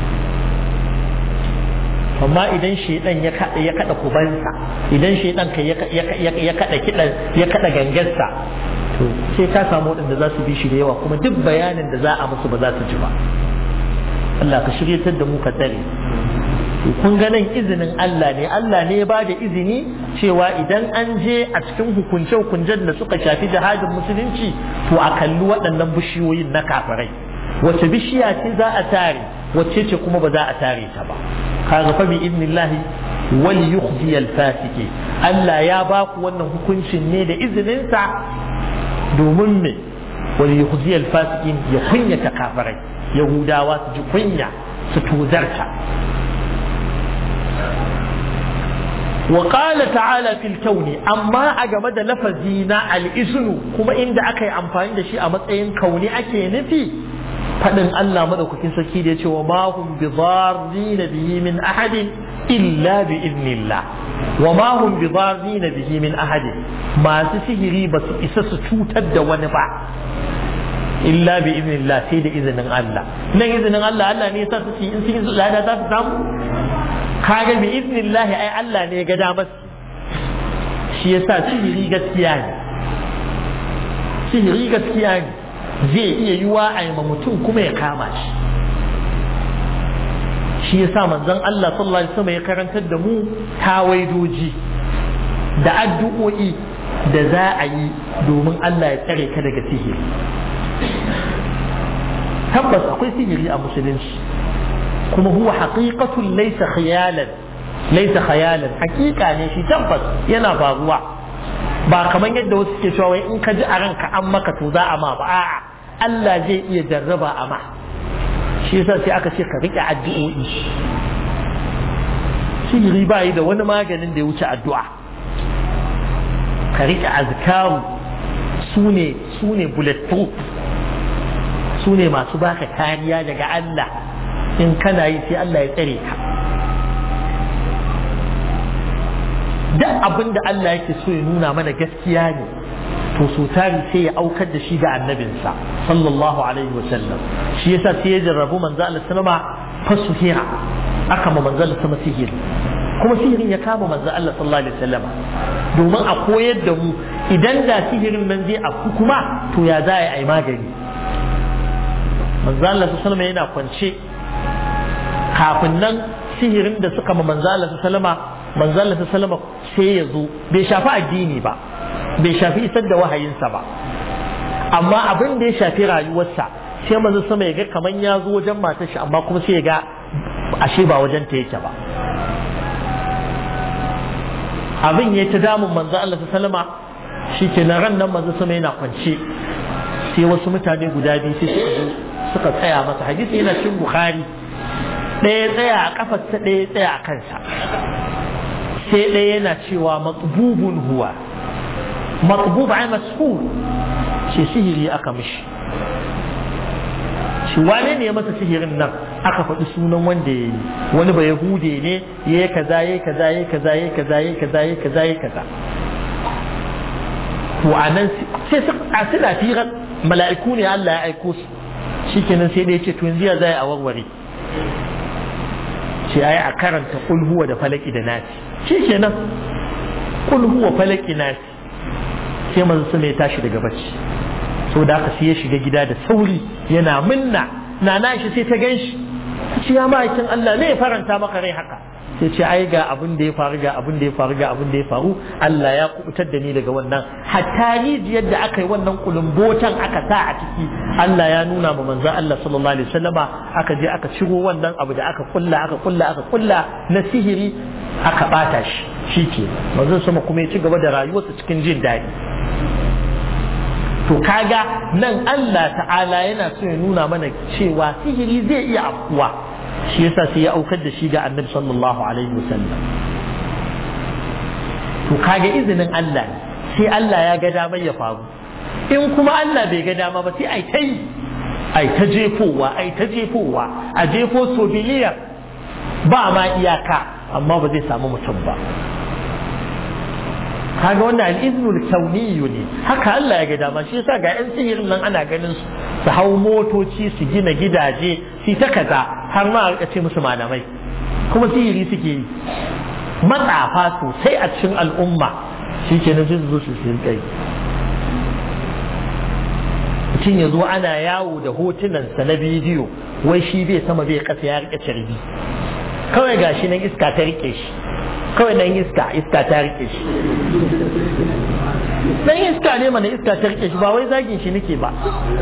Speaker 1: amma idan shaidan ya kada ya kada kubansa idan shaidan kai ya kada kidan ya kada gangarsa to sai ka samu waɗanda za su bi shi da yawa kuma duk bayanin da za a musu ba za su ji ba Allah ka shiryatar da mu ka tsare kun ga nan izinin Allah ne Allah ne ya bada izini cewa idan an je a cikin hukunce hukuncen da suka shafi jihadin musulunci to a kalli waɗannan bishiyoyin na kafirai wace bishiya ce za a tare wacce ce kuma ba za a tare ta ba kaga fa bi idnillahi wal yukhzi al fasiki Allah ya ba ku wannan hukuncin ne da izinin sa domin me wal yukhzi al fasikin ya kunyata kafirai yahudawa su ji kunya su tuzarta وقال تعالى في الكون أما أجمد لفظينا الإذن كما إن أكي أمفاني دشي أمتين كوني أكي نفي فإن الله مدوكين سكيدة وما هم بضارين به من أحد إلا بإذن الله وما هم بضارين به من أحد ما سسهري بس إسس توتد ونفع إلا بإذن الله سيد إذن الله نن إذن الله الله نيسا سسي إنسي لا لا تفهم kaga bi iznillahi ai Allah ne ga damar shi yasa sihiri gaskiya ne sihiri gaskiya ne zai iya yiwa a ma mutum kuma ya kama shi shi yasa manzon Allah sallallahu alaihi wasallam ya karantar da mu tawaidoji da addu'o'i da za a yi domin Allah ya tsare ka daga sihiri tabbas akwai sihiri a musulunci kuma huwa haqiqatun laysa khiyalan laysa khayalan haqiqa ne shi tabbas yana faruwa ba kamar yadda wasu ke cewa in ka ji a ranka an maka to za a ma ba a'a Allah zai iya jarraba a ma shi yasa sai aka ce ka rike addu'o'i sihiri ba yi da wani maganin da ya wuce addu'a ka rike azkaru su ne su ne bulletproof su ne masu baka kariya daga Allah in kana yi sai Allah ya tsare ka duk abin da Allah yake so ya nuna mana gaskiya ne to so tari sai ya aukar da shi ga annabinsa sallallahu alaihi wasallam shi yasa sai ya jarrabu manzo Allah sallama fasuhira aka ma manzo Allah sama sihiri kuma sihirin ya kama manzo Allah sallallahu alaihi wasallam domin a koyar da mu idan da sihirin nan zai afku kuma to ya za a yi magani manzo Allah sallallahu alaihi wasallam yana kwance kafin nan sihirin da suka ma manzo Allah sallama manzo Allah sallama sai ya zo bai shafi addini ba bai shafi isar da wahayinsa ba amma abin da ya shafi rayuwarsa sai manzo sama ya ga kaman ya zo wajen matar shi amma kuma sai ya ga ashe ba wajen ta yake ba abin ya ta damun manzo Allah sallama shi ke na ran nan manzo sama yana kwance sai wasu mutane guda biyu sai suka zo suka tsaya masa hadisi yana cin bukhari ɗaya tsaya a kafarsa ɗaya tsaya a kansa sai ɗaya yana cewa matsububun huwa matsubub ai masfur ce sihiri aka mishi shi wane ne ya masa sihirin nan aka faɗi sunan wanda ya yi wani ba yahude ne ya yi kaza ya yi kaza ya yi kaza ya yi kaza ya yi kaza ya yi kaza ya yi kaza to a nan sai a suna firar mala'iku ne Allah ya aiko su shikenan sai da ya ce to yanzu ya zai a warware ce ai a karanta kul huwa da falaki da nasi shikenan kul huwa falaki nasi sai manzo sun ya tashi daga bacci so da aka sai ya shiga gida da sauri yana minna na na shi sai ta ganshi ce ya ma'aikin Allah ne ya faranta maka rai haka sai ce ai ga abin da ya faru ga abin da ya faru ga abin da ya faru Allah ya kubutar da ni daga wannan hatta rijiyar da aka yi wannan kulumbotan aka sa a ciki Allah ya nuna ma manzo Allah sallallahu alaihi wasallama aka je aka ciro wannan abu da aka kulla aka kulla aka kulla na sihiri aka bata shi shike manzo sama kuma ya ci gaba da rayuwarsa cikin jin daɗi to kaga nan Allah ta'ala yana so ya nuna mana cewa sihiri zai iya afkuwa shi yasa sai ya aukar da shi ga annabi sallallahu alaihi wasallam to kaga izinin Allah sai Allah ya ga damar ya faru in kuma Allah bai ga dama ba sai ai ta yi ai ta jefowa ai ta jefowa a jefo so biliyan ba ma iyaka amma ba zai samu mutum ba kaga wannan al'iznul kauniyyu ne haka Allah ya ga dama shi yasa ga yan sihirin nan ana ganin su su hau motoci su gina gidaje su ta kaza har ma a ce musu malamai kuma sihiri suke yi matsafa sosai a cikin al'umma shi ke na zuzu su sun kai mutum ya zo ana yawo da hotunansa na bidiyo wai shi bai sama bai kasa ya rike carbi kawai gashi nan iska ta rike shi kawai nan iska iska ta rike shi dan iska ne mana iska ta rike shi ba wai zagin shi nake ba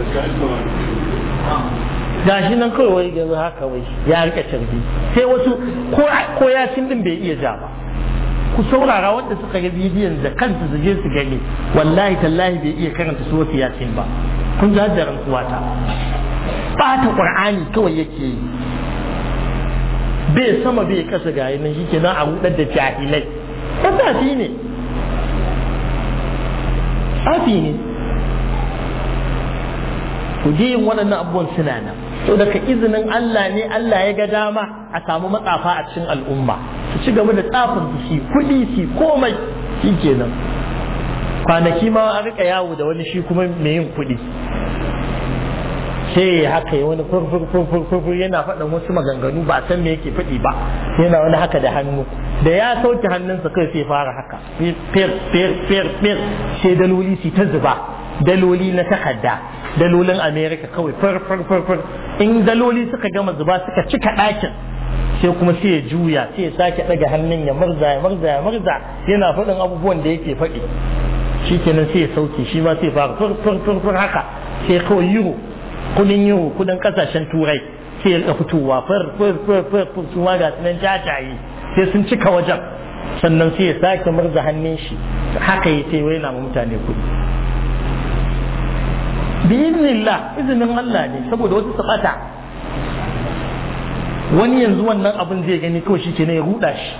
Speaker 1: gashi nan kawai wai gaba haka wai ya rike carbi sai wasu ko yasin din bai iya ja ba ku saurara wanda suka ga bidiyon da kansu su je su gani wallahi tallahi bai iya karanta suwatu yasin ba kun ji hajjaran kuwata bata qur'ani kawai yake yi bai sama bai kasa ga nan shi kenan a hudar da jahilai tsafi ne tsafi ne ku je yin waɗannan abubuwan suna nan to daga izinin Allah ne Allah ya ga dama a samu matsafa a cikin al'umma su ci gaba da tsafin su shi kuɗi shi komai shi kenan kwanaki ma a rika yawo da wani shi kuma mai yin kuɗi sai haka yi wani furfur yana faɗin wasu maganganu ba san me yake faɗi ba yana wani haka da hannu da ya sauke hannunsa kai sai fara haka fir fir fir fir sai daloli su ta zuba daloli na takarda dalolin america kawai fir fir fir fir in daloli suka gama zuba suka cika ɗakin sai kuma sai ya juya sai ya sake ɗaga hannun ya murza ya murza ya murza yana faɗin abubuwan da yake faɗi shi kenan sai ya sauke shi ma sai fara fir fir fir fir haka sai kawai euro kudin euro kudin kasashen turai sai ya fitowa fir fir fir fir fir su ma ga sunan jajaye sai sun cika wajen sannan sai ya sake murza hannun shi haka ya ce wai na mutane kudi bi iznillah izinin Allah ne saboda wasu su bata wani yanzu wannan abin zai gani kawai shi ke ne ya ruda shi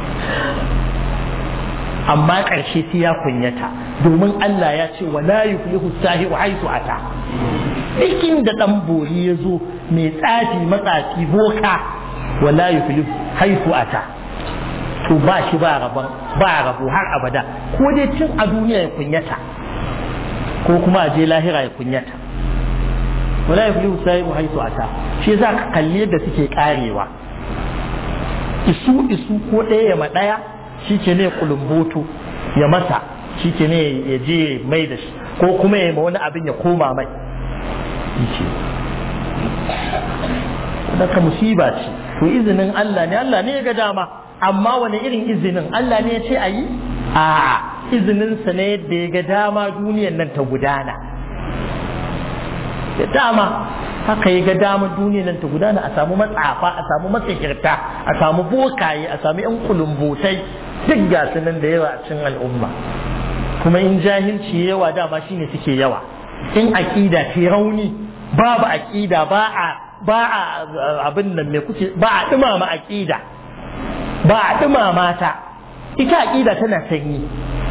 Speaker 1: amma ƙarshe sai ya kunyata domin Allah ya ce wala yuflihu sahihu haitu ata dikin da dan bori ya zo mai tsafi matsafi boka wala yuflihu haitu ata to ba shi ba rabon ba rabo har abada ko dai tun a duniya ya kunyata ko kuma a je lahira ya kunyata wala yuflihu sahihu haitu ata shi yasa ka kalli yadda suke karewa isu isu ko ɗaya ya ma ɗaya shi ke ne kulumboto ya masa shi ke ne ya je mai da shi ko kuma ya ma wani abin ya koma mai ce daga musiba ce to izinin Allah ne Allah ne ya ga dama amma wani irin izinin Allah ne ya ce a yi a izininsa ne yadda ya ga dama duniyan nan ta gudana da dama haka ya ga dama duniyan nan ta gudana a samu matsafa a samu matsakirta a samu bokaye a samu yan kulumbotai duk ga nan da yawa a cikin al'umma kuma in jahilci yawa dama shine suke yawa in aqida ce rauni babu aqida ba a ba a abin nan me kuke ba a dumama aqida ba a dumama ta ita aqida tana sanyi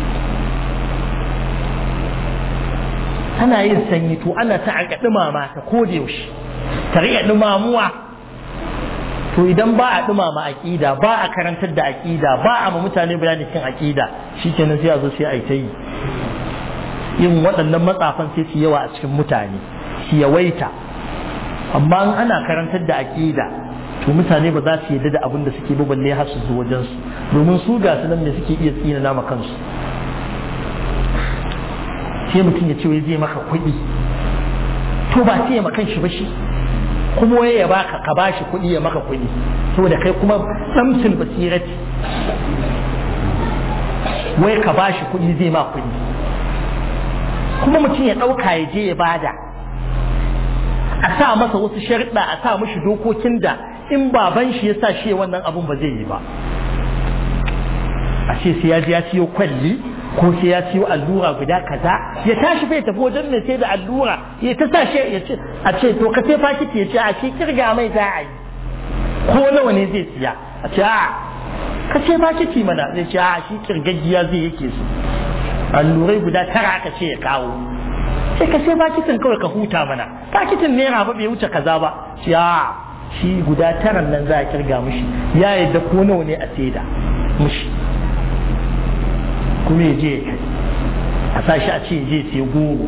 Speaker 1: tana yin sanyi to ana ta aka dumama ta ko da yaushe ta riƙa dumamuwa to idan ba a dumama aqida ba a karantar da aqida ba a ma mutane bayani kan aqida shikenan sai a zo sai a yi ta yi yin waɗannan matsafan sai su yawa a cikin mutane su yawaita amma in ana karantar da aqida to mutane ba za su yarda da abin da suke ba balle har su zo wajen su domin su ga su nan da suke iya tsina nama kansu sai mutum ya ce wai zai maka kuɗi to ba sai ya makan shi ba shi kuma waye ya baka ka bashi kuɗi ya maka kuɗi saboda kai kuma samsul basirati wai ka bashi kuɗi zai ma kuɗi kuma mutum ya ɗauka ya je ya bada a sa masa wasu sharuɗa a sa mishi dokokin da in baban shi ya sa shi wannan abun ba zai yi ba a ce sai ya je ya siyo kwalli ko sai ya siyo allura guda kaza ya tashi bai tafi wajen mai sai da allura ya ta sa shi ya ce a ce to ka sai fakiti ya ce a ce kirga mai za a yi ko nawa ne zai siya a ce a ka sai fakiti mana zai ce a shi kirgaggiya zai yake su allurai guda tara aka ce ya kawo sai ka sai fakitin kawai ka huta mana fakitin naira ba bai wuce kaza ba ce a shi guda taran nan za a kirga mushi ya yadda ko nawa ne a saida mushi kuma ya je a sa shi a ce je sai goro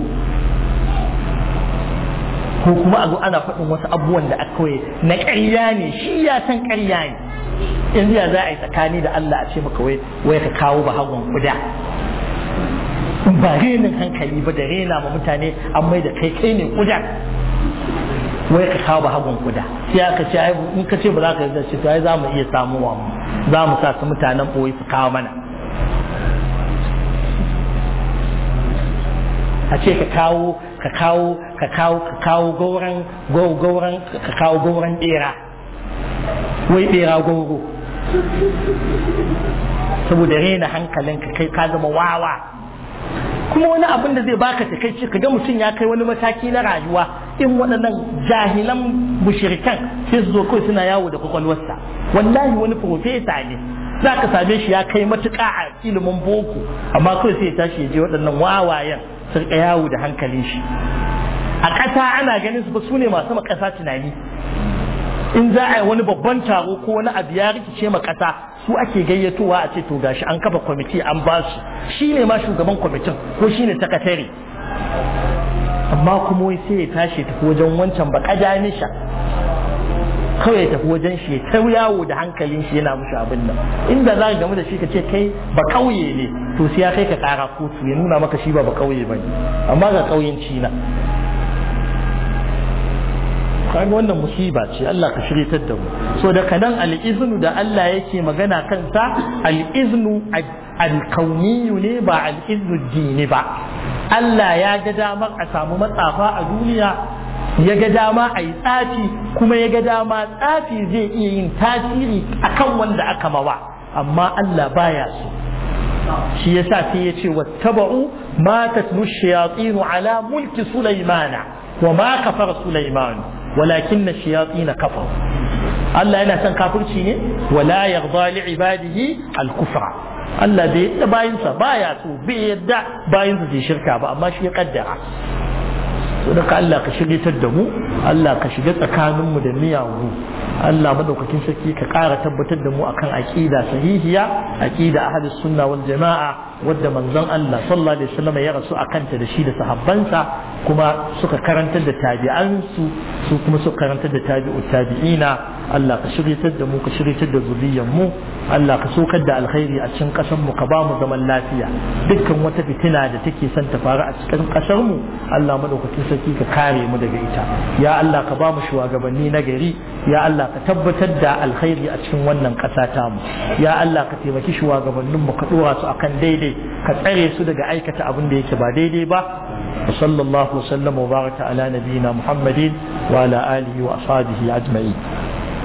Speaker 1: ko kuma a zo ana faɗin wasu abubuwan da aka kawai na ƙarya ne shi ya san ƙarya ne yanzu ya za a yi tsakani da Allah a ce maka wai wai ka kawo ba hagun kuda ba renin hankali ba da rena ma mutane an mai da kai kai ne kuda wai ka kawo ba hagun kuda sai aka ce ai in ka ce ba za ka yarda ce to ai za mu iya samuwa mu za mu sa su mutanen boye su kawo mana a ce ka kawo ka kawo ka kawo ka kawo gauran gauran ka kawo gauran bera wai bera gauro saboda rena hankalin ka kai ka zama wawa kuma wani abin da zai baka ta kai ka ga mutum ya kai wani mataki na rayuwa in waɗannan jahilan mushirikan sai su zo kawai suna yawo da kwakwalwarsa wallahi wani profesa ne za ka same shi ya kai matuƙa a ilimin boko amma kawai sai ya tashi ya je waɗannan wawayen sun yawo da hankalin shi a ƙasa ana ganin su ba su ne masu makasa tunani in za a yi wani babban taro ko wani abu ya rikice ma ƙasa su ake gayyatowa a ce to gashi an kafa kwamiti an ba su shi ne ma shugaban kwamitin ko shi ne sakatare amma kuma wai sai ya tashi tafi wajen wancan ba ƙajanisha kawai ya tafi wajen shi ta yawo da hankalin shi yana mushi abin nan inda za ka gamu da shi ka ce kai ba kauye ne to sai ya kai ka kara kotu ya nuna maka shi ba ba kauye ba amma ga kauyenci na kaga wannan musiba ce Allah ka shiryatar da mu so da kanan al-iznu da Allah yake magana kansa al-iznu al-kauniyu ne ba al-iznu dini ba Allah ya ga damar a samu matsafa a duniya ya ga dama a yi tsafi kuma ya ga dama tsafi zai iya yin tasiri akan wanda aka mawa amma Allah baya so shi yasa sai ya ce wattaba'u ma tatlu shayatin ala mulki sulaimana wa ma kafara sulaiman walakin shayatin kafar Allah yana son kafirci ne wala yarda li ibadihi al-kufra Allah bai yadda bayinsa baya so bai yadda bayinsa su shirka ba amma shi ya kaddara sadaka Allah ka shiryatar da mu Allah ka shiga tsakaninmu da miyagu Allah madaukakin sarki ka ƙara tabbatar da mu akan aqida sahihiya aqida ahlus sunna wal jama'a wadda manzon Allah sallallahu alaihi wasallam ya rasu akan ta da shi da sahabbansa kuma suka karantar da tabi'ansu su kuma suka karantar da tabi'u tabi'ina Allah ka shiryatar da mu ka shiryatar da zuriyar mu Allah ka sokar da alkhairi a cikin ƙasar mu ka ba mu zaman lafiya dukkan wata fitina da take son ta faru a cikin ƙasar mu Allah madaukakin sarki ka kare mu daga ita ya Allah ka ba mu shugabanni na gari ya Allah ka tabbatar da alkhairi a cikin wannan ƙasa ta mu ya Allah ka taimaki shugabannin mu ka dora su akan daidai ka tsare su daga aikata abin da yake ba daidai ba وصلى الله وسلم وبارك على نبينا محمد وعلى آله وأصحابه أجمعين